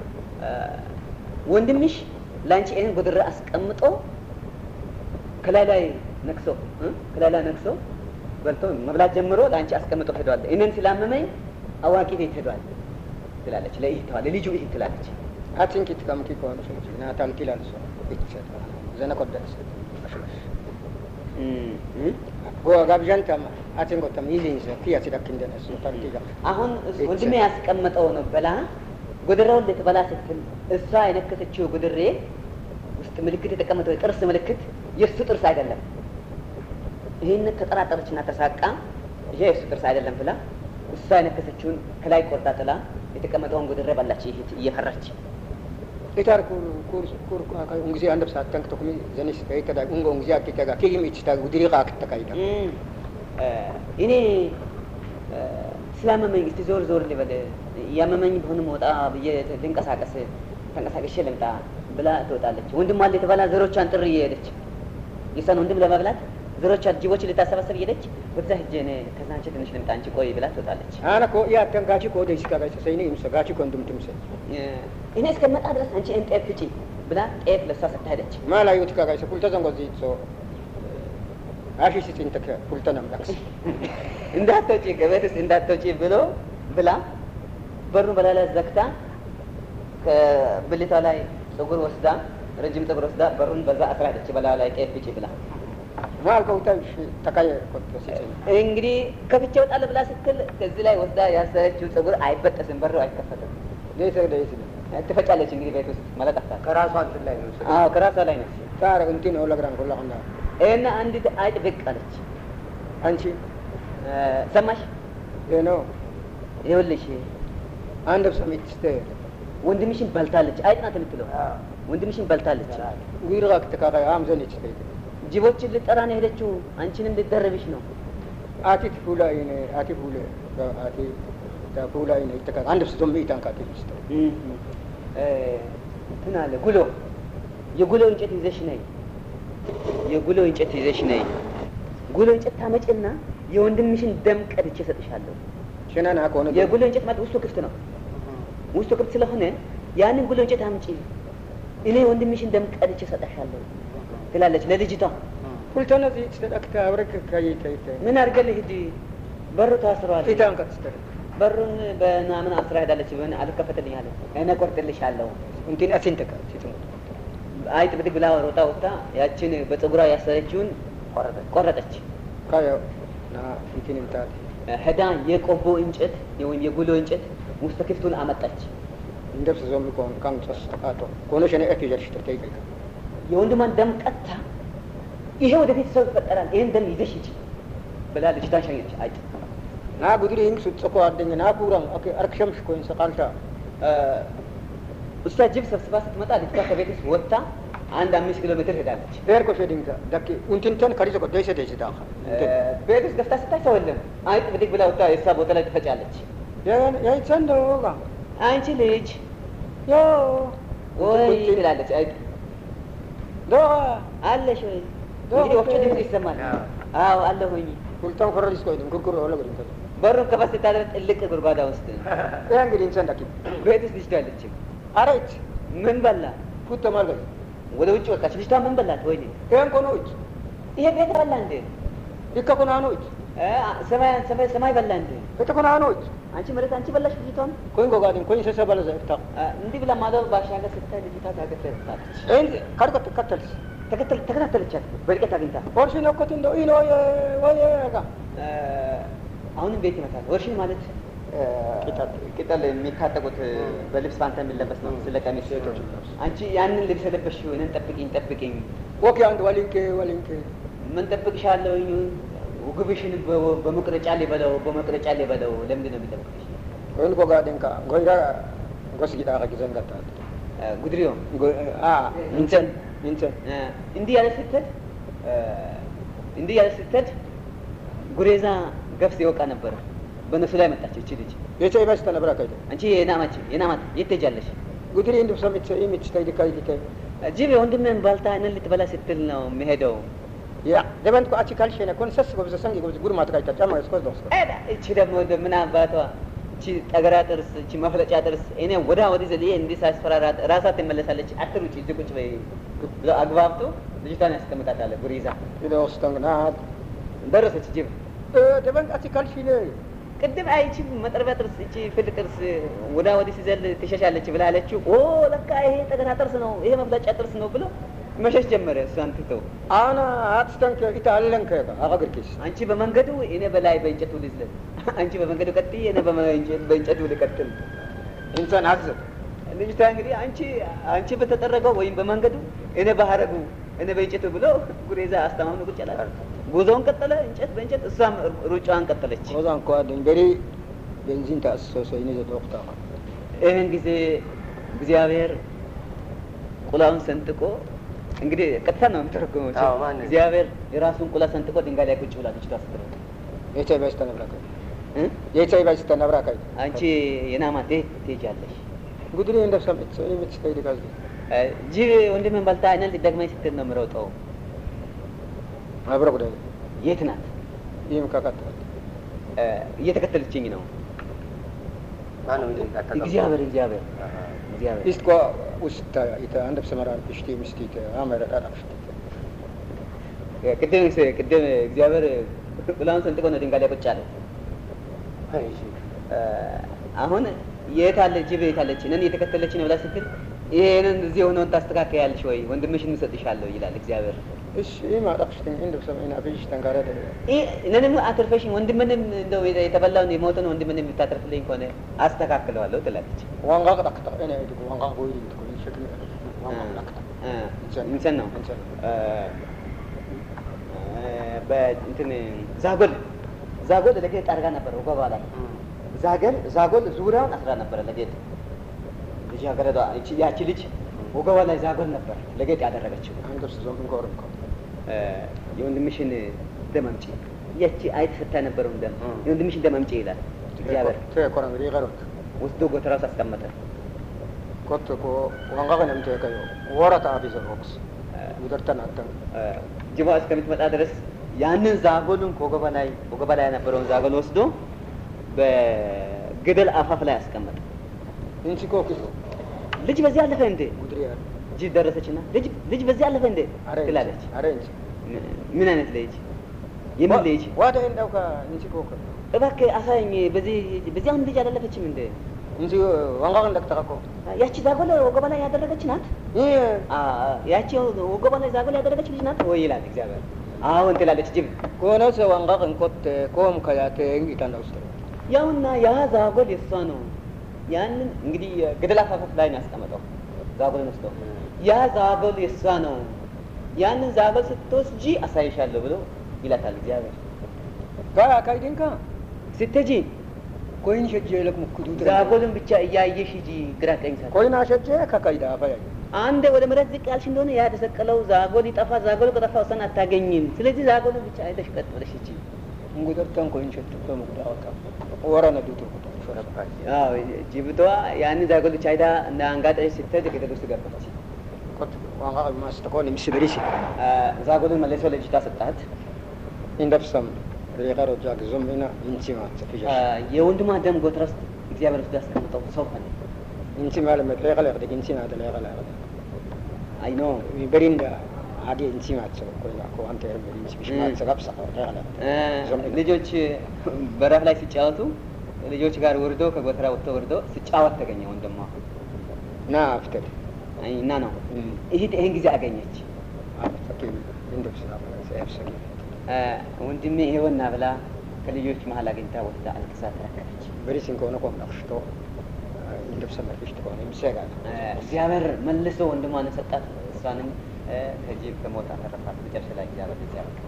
ወንድምሽ ለአንቺ ይህን ጉድሬ አስቀምጦ ከላይ ላይ ነክሶ ከላይ ላይ ነክሶ በልቶ መብላት ጀምሮ ለአንቺ አስቀምጦ ሄዷል። እኔን ስላመመኝ አዋቂ ቤት ሄዷል ትላለች። ለይህቷ ለልጁ ይህ ትላለች። አቲንኪ ትቀምኪ ከሆነ ሰዎች ና ታልኪ ላልሶ ይትሰጥ ዘነ ቆደስ ጋብዣንተማ አቲን ቆተም ይሊንዘ ክያ ሲዳክ እንደነሱ ታልኪ ጋ አሁን ወንድሜ ያስቀመጠው ነው በላ ጉድሬውን ልትበላ ስትል እሷ የነከሰችው ጉድሬ ውስጥ ምልክት የተቀመጠው የጥርስ ምልክት የእሱ ጥርስ አይደለም። ይህንን ተጠራጠረችና ተሳቃ ይሄ የእሱ ጥርስ አይደለም ብላ እሷ የነከሰችውን ከላይ ቆርጣ ጥላ የተቀመጠውን ጉድሬ በላች እየፈራች። ኢታር ኩር ኩር ኩር እንግዜ አንድ ሰዓት ተንክ ተኩሚ ዘኒስ ከይተዳ እንጎ እንግዜ አኪተጋ ኪሊም ኢችታ ጉድሪ ቃክ ተካይዳ እኔ ስላመመኝ እስቲ ዞር ዞር ልበል ያመመኝ በሆንም ወጣ ብዬ ልንቀሳቀስ ተንቀሳቀሼ ልምጣ ብላ ትወጣለች። ወንድም አለ የተባላ ዘሮቿን ጥሪ እየሄደች የሷን ወንድም ለመብላት ዘሮቿን ጅቦችን ልታሰባሰብ እየሄደች ወደዛ ሂጅ እኔ ከዛ አንቺ ትንሽ ልምጣ አንቺ ቆይ ብላ ትወጣለች። አነ ኮ ያ ተንጋቺ ኮ ደስ ካጋ ሰይኔ ይምሰ ጋቺ ኮ እንዱም ትምሰ እኔ እስከመጣ ድረስ አንቺ ይህን ጤፍ ፍጪ ብላ ጤፍ ለሷ ሰጥታ ሄደች። ማላዩ ትካጋ ሰ ፑልተ ዘንጎ ዚ ሶ አሺ ሲቲን ተከ ፑልተ ነምዳክስ እንዳትወጪ ከቤት ውስጥ እንዳትወጪ ብሎ ብላ በሩን በላላ ዘግታ ከብልቷ ላይ ፀጉር ወስዳ ረጅም ፀጉር ወስዳ በሩን በዛ አስራ ሄደች። በላ ላይ ጤፍ ፍጪ ብላ ማልከውታ ተካየ ኮቶ ሲቲን እንግዲህ ከፍቼ እወጣለሁ ብላ ስትል ከዚህ ላይ ወስዳ ያሰረችው ፀጉር አይበጠስም፣ በሩ አይከፈትም። ዴተ ደይት ትፈጫለች እንግዲህ ቤት ውስጥ መለጣታ ከራሷ እንትን ላይ ነው አዎ ከራሷ ላይ ነው። ታረ እንትን ነው ለግራን ኮላ ሆና እና አንዲት አይጥ ብቅ አለች። አንቺ ሰማሽ? ይሄ ነው ይኸውልሽ አንድ ሰሚት ስተ ወንድምሽን በልታለች። አይጥ ናት የምትለው ወንድምሽን በልታለች። ዊርጋ ከተካካ አምዘን ይችላል ጅቦችን ልጠራ ነው የሄደችው። አንቺንም ልትደርብሽ ነው። አቲት ፉላ ይነ አቲ ፉለ አቲ ፉላ ይነ ይተካ አንድ ስቶም ይታን ካቲ ስተ እንትን አለ ጉሎ የጉሎ እንጨት ይዘሽ ነይ፣ የጉሎ እንጨት ይዘሽ ነይ። ጉሎ እንጨት ታመጭና የወንድምሽን ደም ቀድቼ እሰጥሻለሁ። ሸናና ከሆነ የጉሎ እንጨት ማለት ውስጡ ክፍት ነው። ውስጡ ክፍት ስለሆነ ያንን ጉሎ እንጨት አምጪ፣ እኔ ወንድምሽን ደም ቀድቼ እሰጥሻለሁ ትላለች ለልጅቷ። ፉልተነ ዚ ተደክታ አብረክ ካይተ ይተ ምን አድርገልህ ሂድ፣ በሩ ታስሯል። ኢታን ካትስተ በሩን በምናምን አስራ ሄዳለች። ምን አልከፈትልኝ አለ። እኔ ቆርጥልሻለሁ። እንትን አሲን ተካ ሲቱ አይጥ ብድግ ብላ ሮጣ ወጥታ ያችን በፀጉሯ ያሰረችውን ቆረጠች። ካዮ ና እንትን እንታት ሄዳ የቆቦ እንጨት ወይም የጉሎ እንጨት ውስጥ ክፍቱን አመጣች። እንደብስ ዞም ኮን ካም ጾስ ተቃቶ ኮኖ ሸነ እፍ ይዘርሽ ተጠይቀ የወንድሟን ደም ቀጥታ ይሄ ወደፊት ሰው ይፈጠራል፣ ይህን ደም ይዘሽ ሂጂ ብላ ልጅቷን ሸኘች። አይጥ ና ጉድሪ ይህን ሱጽኮ አደኝ ና ኩራም ኦኬ አርክሸምሽ ኮይን ሰቃልታ እሷ ጅብ ሰብስባ ስትመጣ ልጅቷ ከቤት ውስጥ ወጥታ አንድ አምስት ኪሎ ሜትር ሄዳለች። ኤር ኮ ሸዲንታ ዳኪ ኡንቲንተን ከሪዘ ኮ ደይሰ ደይሰ ዳኻ ቤት ውስጥ ገፍታ ስታይ ሰው የለም። አይጥ ብድግ ብላ ወጥታ የእሷ ቦታ ላይ ትፈጫለች። ያይተንዶ ጋ አንቺ ልጅ ዮ ወይ ትላለች አይጥ ዶዋ አለሽ ወይ እንግዲህ ወፍጮ ድምፅ ይሰማል አዎ አለሁኝ ቁልጣን ኮረሪስ ቆይድም ጉርጉር ሆለ ግሪንተ በሩን ከፈት ስታደርግ ጥልቅ ጉድጓዳ ውስጥ ይህ እንግዲህ እንሰን ዳኪ ቤት ውስጥ ልጅቷ አለችም አረች ምን በላ ፉት ተማልገኝ ወደ ውጭ ወጣች ልጅቷ ምን በላት ወይኔ ይህን ኮኖ ውጭ ይሄ ቤት በላ እንዴ ይከ ኮናኖ ውጭ ሰማይ ሰማይ ሰማይ በላ እንዴ እተ ኮናኖ ውጭ አንቺ መሬት አንቺ በላሽ ልጅቷን ኮይን ጎጋድን ኮይን ሰሰበለ ዘፍታ እንዲህ ብላ ማዶ ባሻገር ስታይ ልጅቷ ታገተ ታለች ይህን ካድቆ ትከተልስ ተከተል ተከታተለቻት በርቀት አግኝታ ወርሽ ነኮት እንደ ኢኖ ወይ ጋ አሁንም ቤት ይመታል ወርሽን ማለት ቅጠል የሚታጠቁት በልብስ ፋንታ የሚለበስ ነው ስለ ቀሚስ አንቺ ያንን ልብስ የለበሽው እኔን ጠብቂኝ ጠብቂኝ ወኪ አንድ ዋሊንኬ ዋሊንኬ ምን ጠብቅሻለሁኝ ውግብሽን በመቁረጫ ሊበለው በመቁረጫ ሊበለው ለምንድን ነው የሚጠብቅሽ ኮይን ጎጋድን ካ ጎይራ ጎስ ጊዳ ከጊዘን ገጣል ጉድሪዮ እንትን እንትን እንዲህ ያለ ስትሄድ እንዲህ ያለ ስትሄድ ጉሬዛ ገብስ ይወቃ ነበረ በእነሱ ላይ መጣች እቺ ልጅ የቸ ይባስ ተነብራ ከይደ አንቺ የናማች የናማት የት ትሄጃለሽ ጉድሪ እንድ ሰምት ይምት ተይድ ከይድ ከይ ጅብ ወንድምህን ባልታ እኔን ልትበላ ስትል ነው የሚሄደው ያ ደበንት አቺ ካልሽነ ኮን ሰስ ጎብዘ ሰንግ ጎብዘ ጉር ማትካይታ ጫማ እስኮስ ደውስ ኤዳ እቺ ደግሞ ምን አባቷ እቺ ጠገራ ጥርስ እቺ መፍለጫ ጥርስ እኔ ወዳ ወዲህ ዘልዬ እንዲህ ሳስፈራራት ራሷ ትመለሳለች አትሩጪ እዚህ ቁጭ በይ ብሎ አግባብቶ ልጅቷን ያስቀምጣታል ጉሪዛ ይደውስ ተንግናት ደረሰች ጅብ ደበንት አቺ ካልሽነ ቅድም አይቺ መጠረቢያ ጥርስ እቺ ፍል ጥርስ ወዳ ወዲህ ሲዘል ትሸሻለች ብላ አለችው። ኦ ለካ ይሄ ጠገራ ጥርስ ነው፣ ይሄ መፍለጫ ጥርስ ነው ብሎ መሸሽ ጀመረ። እሷን ትተው አና አትስተንከ ኢታ አለንከ አገግርኪስ አንቺ በመንገዱ እኔ በላይ በእንጨቱ ልዝለል፣ አንቺ በመንገዱ ቀጥይ፣ እኔ በእንጨቱ ልቀጥል። እንሰን አዝ ልጅቷ እንግዲህ አንቺ አንቺ በተጠረገው ወይም በመንገዱ እኔ በሀረጉ እኔ በእንጨቱ ብሎ ጉሬዛ አስተማምኖ ቁጭ አላት። ጉዞውን ቀጠለ፣ እንጨት በእንጨት እሷም ሩጫዋን ቀጠለች። ወዛን ኳድን በሪ ቤንዚን ታሰሰ ይኔ ዘዶክታ ይህን ጊዜ እግዚአብሔር ቁላውን ሰንጥቆ እንግዲህ ቀጥታ ነው የምተረጉመው። እግዚአብሔር የራሱን ቁላ ሰንጥቆ ድንጋይ ላይ ቁጭ ብላ ልጅቷ ስትለው የቸ ይባስ ተነብራ ከይ የቸ ይባስ ተነብራ ከይ አንቺ የናማት የት ትሄጃለሽ? ጉድሪ እንደ ሰምት ይምት ተይድ ካዝ ጅብ ወንድምን ባልታ አይነን ሊደግመኝ ስትል ነው የምሮጠው። አብረ ጉዳይ የት ናት? ይህም ካካተል እየተከተለችኝ ነው። እግዚአብሔር እግዚአብሔር እግዚአብሔር ኢስት ኳ ውስጥ ኢተ አንድ ሰመራ እሽቲ ምስቲ አመረ ዳዳሽ ቅድም ቅድም እግዚአብሔር ቁላውን ሰንጥቆ ነው ድንጋይ ላይ ቁጭ አለው። አሁን የት አለ ጅብ የት አለች? እኔን እየተከተለች ነው ብላ ስትል ይሄንን እዚህ የሆነውን ታስተካከያለሽ ወይ ወንድምሽን እሰጥሻለሁ ይላል እግዚአብሔር። እሺ ማጣፍሽተን እንደ ሰማይና በይሽ ተንጋራ ደ እኔንም አትርፈሽኝ ወንድምንም እንደው የተበላውን የሞተን ወንድምን የምታተርፍልኝ ከሆነ አስተካክለዋለሁ ትላለች። ዋንጋ ቅጣቅጣ እኔ አይድጉ ዋንጋ ቦይ ልትኮ ሸክም እንትን ነው በእንትን ዛጎል ዛጎል ለጌጥ አድርጋ ነበር ወገቧ ላይ ዛገል ዛጎል ዙሪያውን አስራ ነበረ ለጌጥ ልጃገረዷ ያቺ ልጅ ወገቧ ላይ ዛጎል ነበር ለጌጥ ያደረገችው። አንደርስ ዞም እንኮርም የወንድምሽን ደም አምጪ። ያቺ አይት ስታ የነበረውን ደም የወንድምሽን ደም አምጪ ይላል እግዚአብሔር። ተኮረ እንግዲህ ቀሩት ወስዶ ጎተራ ውስጥ አስቀመጠ። ኮት ኮ ዋንጋ ከነም ተከዮ ወራታ አቢዘ ሮክስ ይደርተን አተን ጅባ እስከምትመጣ ድረስ ያንን ዛጎሉን ከወገቧ ላይ ወገቧ ላይ የነበረውን ዛጎል ወስዶ በገደል አፋፍ ላይ አስቀመጠ። እንቺ ኮክሶ ልጅ በዚህ አለፈ እንዴ? ጉድሪያ ልጅ ደረሰችና ልጅ ልጅ በዚህ አለፈ እንዴ ትላለች። አሬንጅ ምን አይነት ልጅ? የምን ልጅ? ዋደ እንደው ካ እንቺ ኮከ እባክህ አሳየኝ። በዚህ በዚህ አሁን ልጅ አላለፈችም እንዴ? እንጂ ዋንጋ እንደተቀቆ ያቺ ዛጎል ወገቧ ላይ ያደረገች ናት። ያቺ ወገቧ ላይ ዛጎል ያደረገች ልጅ ናት ወይ ይላል እግዚአብሔር። አሁን ትላለች ጅብ ኮነ ሰ ዋንጋ እንኮት ኮም ከያተ እንግታና ውስጥ ያውና ያ ዛጎል የሷ ነው። ያንን እንግዲህ ገደል አፋፍ ላይ ነው ያስቀመጠው ዛጎልን ወስዶ ያ ዛጎል የሷ ነው። ያንን ዛጎል ስትወስጂ አሳይሻለሁ ብሎ ይላታል እግዚአብሔር። ጋ ካይዲንካ ስትሄጂ ኮይን ሸጀ ለክ ሙክዱ ዛጎልን ብቻ እያየሽ ሂጂ፣ ግራ ቀኝ ሳት ኮይና ሸጀ ከካይዳ አፋያ አንዴ ወደ መሬት ዝቅ ያልሽ እንደሆነ ያ የተሰቀለው ዛጎል ይጠፋ። ዛጎል ከጠፋ እሷን አታገኝም። ስለዚህ ዛጎልን ብቻ አይተሽ ቀጥ ብለሽ ሂጂ። እንጉጠርተን ኮይን ሸቱ በሙዳ ወቃ ወረነ ዱቱ ጅብቷ ያን ዛጎሎች አይዳ እንደ አንጋጣች ስትሄድ ቅጠል ውስጥ ገባች። ዋንጋ ማስተኮን ምስብሪሲ ዛጎሎን መልሶ ለልጅቷ ሰጣት። ኢንደፍሰም ሬቀሮ ጃግ ዞምና ኢንቺማት ፍጃ የወንድሟ ደም ጎተራ ውስጥ እግዚአብሔር ውስጥ ያስቀምጠው ሰው ሆነ። ኢንቺ ማለት መጥለቀ ለቀ ኢንቺ ናደ ለቀ ለቀ አይ ኖ በሪንዳ አጌ ኢንቺ ማት ሰው ኮይና ኮ አንተ ያርበ ኢንቺ ቢሽማት ሰጋብሳ ለቀ ለቀ ልጆች በረፍ ላይ ሲጫወቱ ልጆች ጋር ወርዶ ከጎተራ ወጥቶ ወርዶ ሲጫወት ተገኘ ወንድሟ ና አፍተር እና ነው ይህ ይህን ጊዜ አገኘች። አፍተር ኢንደፍስ ሰያፍሰ ወንድሜ ይሄውና ብላ ከልጆች መሀል አግኝታ ወስዳ አልቅሳ ተረከበች። በሪሲን ከሆነ ቆም ነፍሽቶ ኢንደፍሰ መርፍሽ ከሆነ ይምሰጋ እግዚአብሔር መልሶ ወንድሟን ሰጣት። እሷንም ከጅብ ከሞት አተረፋት። መጨረሻ ላይ እግዚአብሔር ልጅ ያደረገ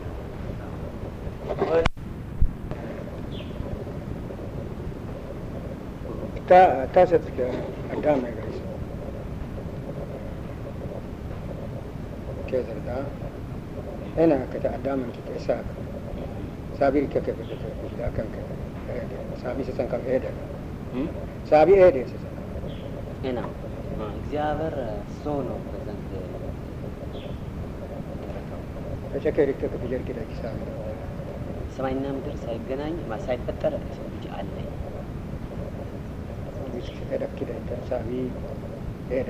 ታሰት አዳም ነገርስ ከዘርዳ እና ከተ አዳምን ከሳ ሳቢር ከከ ከከ ሳቢ ሰሰን ከ ሄደ ሳቢ ሄደ ሰሰን እና እግዚአብሔር ሰው ነው በዘንድ ተቸከሪ ከከ ቢጀር ከደ ሳቢ ሰማይና ምድር ሳይገናኝ ሳይፈጠር ሰው ልጅ አለ። ተደክደ ተሳቢ ሄደ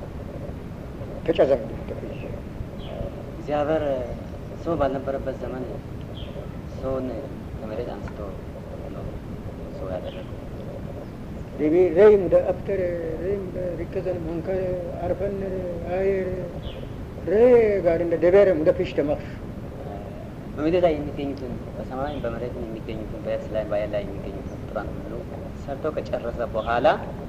ተጨዘም ተፈጅ እግዚአብሔር ሰው ባልነበረበት ዘመን ሰውን ከመሬት አንስቶ ነው ሰው ያደረገው። ሪቢ ረይ ሙደ አብተር ረይ ሙደ ሪከዘን መንከ አርፈን አየር ረይ ጋር እንደ ደበረ ሙደ ፊሽ ተመክሽ በምድር ላይ የሚገኙትን በሰማይ በመሬት የሚገኙትን በየብስ ላይ በአየር ላይ የሚገኙትን ፍጡራን ሁሉ ሰርቶ ከጨረሰ በኋላ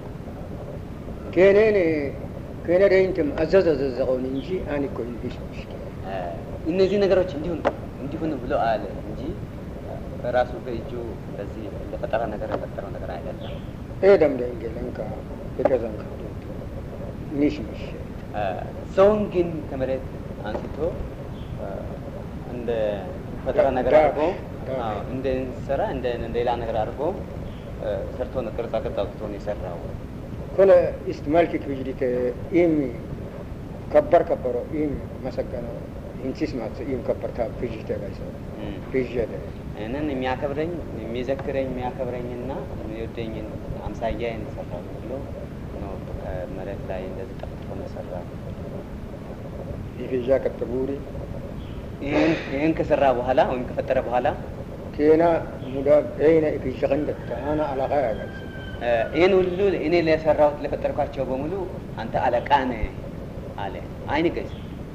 ከኔን ከኔ ረይንትም አዘዘዘዘቀውን እንጂ አን እኮ ቢሽ እነዚህ ነገሮች እንዲሁን እንዲሁን ብሎ አለ እንጂ በራሱ በእጁ እንደዚህ እንደፈጠረ ነገር የፈጠረው ነገር አይደለም። ይሄ ደም ደንገለንካ የከዘን ሚሽ ሚሽ ሰውን ግን ከመሬት አንስቶ እንደ ፈጠረ ነገር አድርጎ እንደ እንስራ እንደ ሌላ ነገር አድርጎ ሰርቶ ነው ቅርጻ ቅርጽ አውጥቶ ነው የሰራው። ኮነ ኢስት መልክ ክብጅዲተ ኢም ከበር ከበሮ ኢም መሰገነ ኢንሲስ ማት ኢም ከበርታ ፍጅተ ጋይሰ ፍጀደ እንን የሚያከብረኝ የሚዘክረኝ የሚያከብረኝና የሚወደኝን አምሳያዬን ሰራው ብሎ ነው ከመሬት ላይ እንደዚህ ጠፍጥፎ ነው የሰራው። ይፍዣ ቀጥቡሪ ይህን ከሰራ በኋላ ወይም ከፈጠረ በኋላ ኬና ሙዳ ይነ ኢፍዣ ከንደታ አና አላቃ ያጋይሰ ይህን ሁሉ እኔ ለሰራሁት ለፈጠርኳቸው በሙሉ አንተ አለቃ ነህ አለ። አይን ገዝ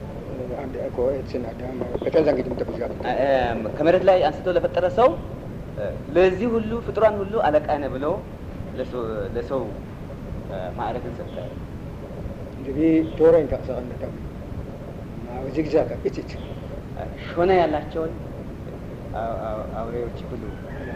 ከመሬት ላይ አንስቶ ለፈጠረ ሰው ለዚህ ሁሉ ፍጡራን ሁሉ አለቃ ነህ ብሎ ለሰው ማዕረግን ሰጠ። እንግዲህ ቶረኝ ታሰቀነተም ዚግዛግ እችች ሾነ ያላቸውን አውሬዎች ሁሉ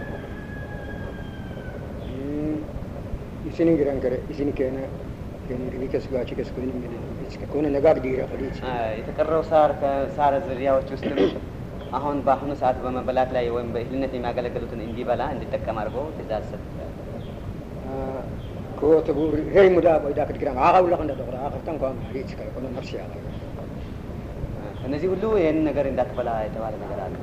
isinin gidan kare isin keena keena ribi kesጋች ከስኩን ምን ከሆነ ነጋግ ዲራ ፈሊች የተቀረው ሳር ከሳር ዝርያዎች ውስጥም አሁን በአሁኑ ሰዓት በመበላት ላይ ወይም በእህልነት የሚያገለግሉትን እንዲበላ እንዲጠቀም አድርጎ ትእዛዝ ሰጠ። ኮተ ቡሪ ሄይ ሙዳ ቦይዳ ከድግራ አቃው ለቀንደ ደራ አቀርተን ቋም ሪች ከሆነ ነፍስ ያለ እነዚህ ሁሉ ይህንን ነገር እንዳትበላ የተባለ ነገር አለ።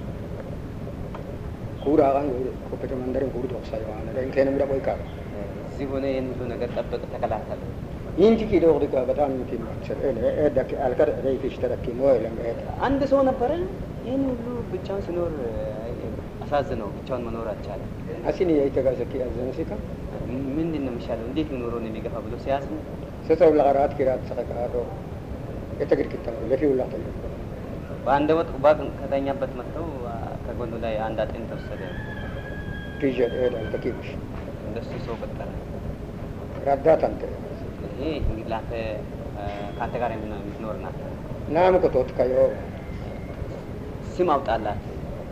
ኩራ ቃን ኮከተ መንደርን ኩሩ ተወሳ የሆነ ደን ከነም ዳ ቦይካ እዚህ ሆነ ይህን ሁሉ ነገር ጠብቅ፣ ተከላከል። ይህንቲ ኪዶ ዲካ በጣም እንትን ማክሰር ኤዳክ አልከር ሬይፊሽ ተረኪ ሞይ ለምሄድ አንድ ሰው ነበረ። ይህን ሁሉ ብቻውን ሲኖር አሳዝነው፣ ብቻውን መኖር አልቻለም። አሲኒ የይተጋዘኪ አዘነ ሲካ ምንድን ነው የሚሻለው? እንዴት ኑሮ ነው የሚገፋ ብሎ ሲያዝን ሰጸው ለቀራት ኪራት ሰቀቃዶ የተግድ ክተም ለፊ ውላ ተለ በአንድ ወጥ ቁባ ከተኛበት መጥተው ከጎኑ ላይ አንድ አጤን ተወሰደ። ፒጀድ ኤዳል ተኪብሽ እንደሱ ሰው ቀጠረ። ረዳት አንተ ይሄ እንግዲህ ለአንተ ከአንተ ጋር የምትኖር ናት። ናም ኮቶት ካዮ ስም አውጣላት።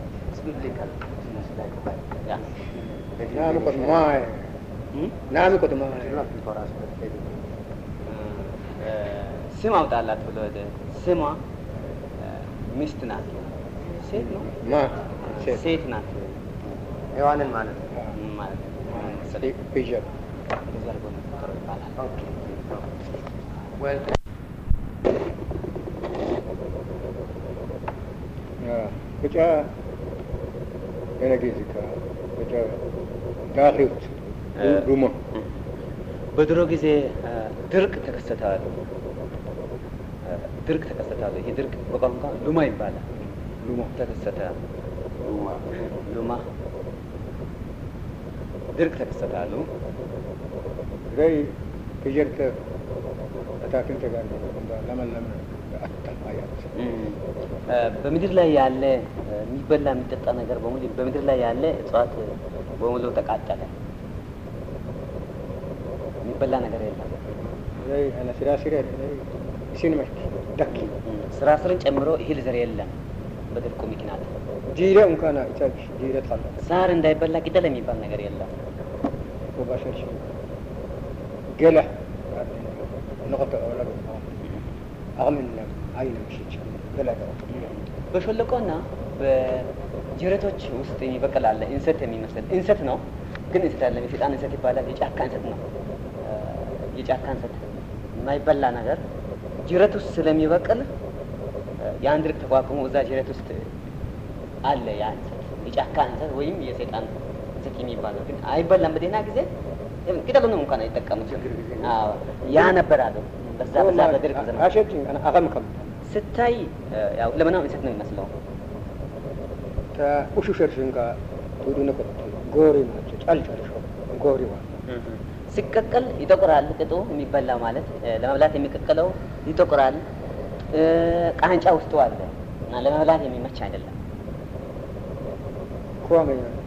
ናም ኮት ማይ ናም ኮት ማይ ስም አውጣላት ብሎ ወደ ስሟ ሚስት ናት። ሴት ነው ማ ሴት ሴት ናት ሔዋንን ማለት ነው። ማለት ነው። ፒጀር እንደዚህ አድርጎ ነው የሚቆጠረው ይባላል። Well, ብጫ የነጌዚካ ብጫ ዳሪውት ዱሞ በድሮ ጊዜ እ፣ ድርቅ ተከሰተዋል። እ፣ ድርቅ ተከሰተዋል። ይሄ ድርቅ በቋንቋ ሉማ ይባላል። ሉማ ተከሰተ። ሉማ ድርቅ ተከሰታሉ። ገይ ፒጀርተ አታክልተ ጋር ለመለመ አታማያት እ፣ በምድር ላይ ያለ እ፣ የሚበላ የሚጠጣ ነገር በሙሉ በምድር ላይ ያለ እጽዋት በሙሉ ተቃጠለ። የሚበላ ነገር የለም። ገይ አነ ሲራ ሲራ ሲን መሽት ደኪ ስራ ስርን ጨምሮ እህል ዘር የለም በድርቁ ምክንያት። ጂረ እንኳን ኢታች ጂረ ታለ ሳር እንዳይበላ ቅጠል የሚባል ነገር የለም። ወባሸሽ ገለ ነቆተ ወላ አምን አይነ ምሽች ገለ በሸለቆና በጅረቶች ውስጥ የሚበቅል አለ እንሰት የሚመስል እንሰት ነው፣ ግን እንሰት አለ የሰይጣን እንሰት ይባላል። የጫካ እንሰት ነው። እ፣ የጫካ እንሰት የማይበላ ነገር ጅረት ውስጥ ስለሚበቅል እ፣ ያን ድርቅ ተቋቁሞ እዛ ጅረት ውስጥ አለ ያ እንሰት የጫካ እንሰት ወይም የሰይጣን እንሰት የሚባለው ግን አይበላም። በደህና ጊዜ ቅጠሉንም እንኳን አይጠቀሙት። አዎ፣ ያ ነበር አለው በዛ በዛ በድርቅ ዘመን አሸች እንኳን አቀም ከም ስታይ እ፣ ያው ለምናው እንሰት ነው የሚመስለው። ታ ኡሹ ሸርሽንካ ቱዱ ነቆት ጎሪ ናቸው ጫልጫልሾ ጎሪ ዋ ሲቀቀል ይጠቁራል። ቅጡ የሚበላ ማለት እ፣ ለመብላት የሚቀቀለው ይጠቁራል። እ፣ ቃንጫ ውስጡ አለ እና ለመብላት የሚመች አይደለም። ኩዋመ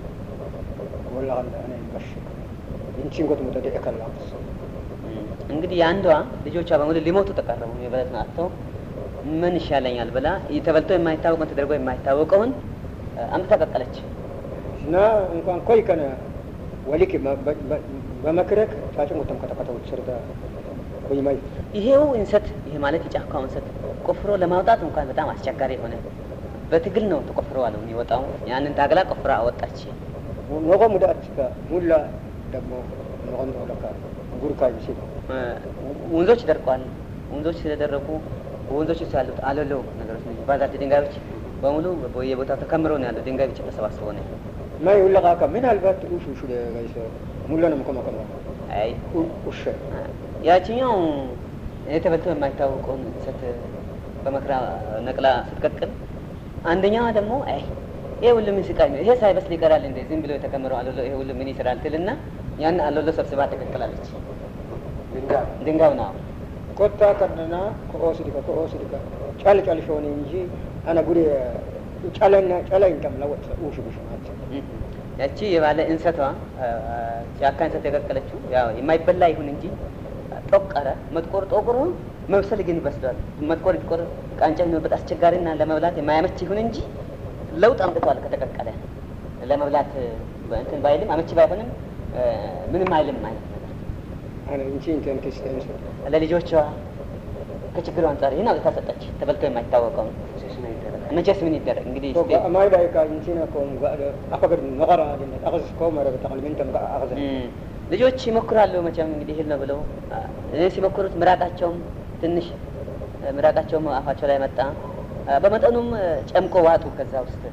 ወላ አለ እኔ ባሽ እንቺን ጎት ሙተ ደቀ ከላስ እንግዲህ የአንዷ ልጆቿ በሙሉ ሊሞቱ ተቃረቡ። የበለትን አጥተው ምን ይሻለኛል ብላ ተበልቶ የማይታወቀውን ተደርጎ የማይታወቀውን እ፣ አምጥታ ቀቀለች። እና እንኳን ኮይ ከነ ወሊክ በመክረክ ጫጭን ጎተም ከተከተውት ስርዳ ኮይ ማይ ይሄው እንሰት ይሄ ማለት የጫካው እንሰት ቆፍሮ ለማውጣት እንኳን በጣም አስቸጋሪ የሆነ በትግል ነው ተቆፍሮ አለው የሚወጣው። ያንን ታግላ ቆፍራ አወጣች። ኖቆ ሙዳት ሙላ ደግሞ ኖቆን ወለካ ጉርካ ይሲ እ፣ ወንዞች ደርቋል። ወንዞች ስለደረቁ በወንዞች ውስጥ ያሉት አለሎ ነገሮች እነዚህ ባዛት ድንጋዮች በሙሉ በየቦታው ተከምረው ነው ያለው። ድንጋይ ብቻ ተሰባስበው ነው ያለው። ማይ ወለካ ከ ምናልባት ኡሹ ሹ ጋይሰ ሙላ ነው ከማ ከማ አይ ኡሽ ያችኛው ይሄ ተበልቶ የማይታወቀውን እንሰት በመክራ ነቅላ ስትቀቅል፣ አንደኛዋ ደግሞ አይ ይሄ ሁሉ ምን ስቃይ ነው፣ ይሄ ሳይበስል ይቀራል እንዴ? ዝም ብሎ የተከመረው አሎሎ ይሄ ሁሉ ምን ይሰራል ትልና ያን አሎሎ ሰብስባ ተቀቅላለች። ድንጋይ ድንጋዩ ነው ኮታ ከነና ኮኦስ ዲካ ኮኦስ ዲካ ጫል ጫል ሾኔ እንጂ አነ ጉዴ ጫለና ጫላ እንተም ለወጥ ኡሹ ሹ ማለት ያቺ የባለ እንሰቷ ጫካ እንሰት የቀቀለችው ያው የማይበላ ይሁን እንጂ ጦቀረ መጥቆር ጦቅሩ መብሰል ግን ይበስላል። መጥቆር ይጥቆር ቃንጫ የሚሆንበት አስቸጋሪና ለመብላት የማያመች ይሁን እንጂ ለውጥ አምጥቷል። ከተቀቀለ ለመብላት እንትን ባይልም አመቺ ባይሆንም እ፣ ምንም አይልም ማለት ነው። አነ እንቺ እንተም ተስተንስ ለልጆቿ ከችግሩ አንጻር ይህን አውጥታ ሰጠች። ተበልቶ የማይታወቀው መቼስ ምን ይደረግ እንግዲህ ቶ እስቲ- ማይ ዳይ ካ እንቺ ነው ኮም ጋር አፈገር ነቀራ አይደለ አኸስ ኮ መረበ ተቀል ምን ተም ጋር አኸስ እም፣ ልጆች ይሞክራሉ መቼም እንግዲህ ይህል ነው ብለው አ፣ እ፣ ሲሞክሩት ምራቃቸውም ትንሽ እ፣ ምራቃቸውም አፋቸው ላይ መጣ። አ፣ በመጠኑም እ፣ ጨምቆ ዋጡ ከዛ ውስጥ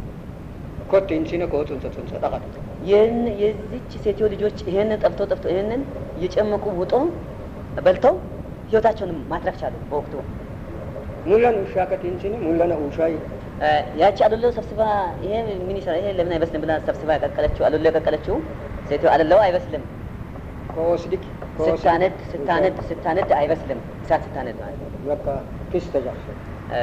ኮት እንቺ ነው ኮት እንተ እንተ ተቀል ይህን የዚች ሴትዮ ልጆች ይህንን ጠብቶ ጠብቶ ይህንን እየጨመቁ ውጦ በልተው ህይወታቸውን ማትረፍ ቻሉ። በወቅቱ ሙላን ኡሻ ከት እንቺ ነው ሙላና ኡሻይ እ፣ ያቺ አሉሎ ሰብስባ ይሄ ምን ይሰራ ይሄ ለምን አይበስልም ብላ ሰብስባ ያቀቀለችው አሉሎ የቀቀለችው ሴትዮ አሉለው አይበስልም ኮስ ዲክ ስታነድ ስታነድ ስታነድ አይበስልም። እሳት ስታነድ ማለት ነው። በቃ ፊስ ተጃፈ እ፣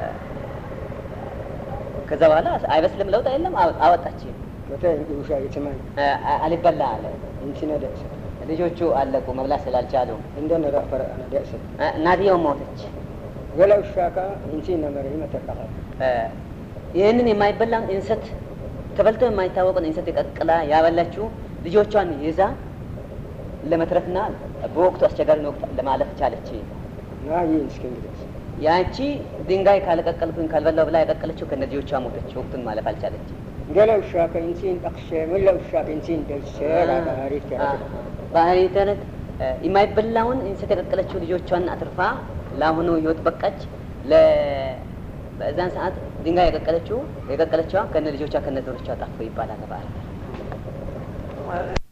ከዛ በኋላ አይበስልም ለውጥ የለም አወ- አወጣች። ወተ ኡሻ ይተማይ እ፣ አልበላ አለ። እንቺ ነው ደስ ልጆቹ አለቁ መብላት ስላልቻሉ። እንደነ ራፈረ አነ ደስ እ፣ እናትየው ሞተች። ገላ ኡሻ ካ እንቺ ነው መረ ይመተካኸ እ፣ ይህንን የማይበላን እንሰት ተበልቶ የማይታወቀን እንሰት የቀቅላ ያበላችው ልጆቿን ይዛ ለመትረፍና በወቅቱ አስቸጋሪ ወቅት ለማለፍ ቻለች። ና ይን እስኪ እንግዲህ ያቺ ድንጋይ ካልቀቀልኩኝ ካልበላው ብላ የቀቀለችው ከነ ልጆቿ ሞተች። ወቅቱን ማለፍ አልቻለች። ገለ ውሻ ከእንሲን ጠቅሼ መለ ውሻ ከእንሲን ደርሼ ሀሪፍ ባህሪ ተነት የማይበላውን እንሰት የቀቀለችው ልጆቿን አትርፋ ለአሁኑ ህይወት በቃች። በዛን ሰዓት ድንጋይ የቀቀለችው የቀቀለችዋ ከነ ልጆቿ ከነ ዘሮቿ ጠፉ ይባላል ባህል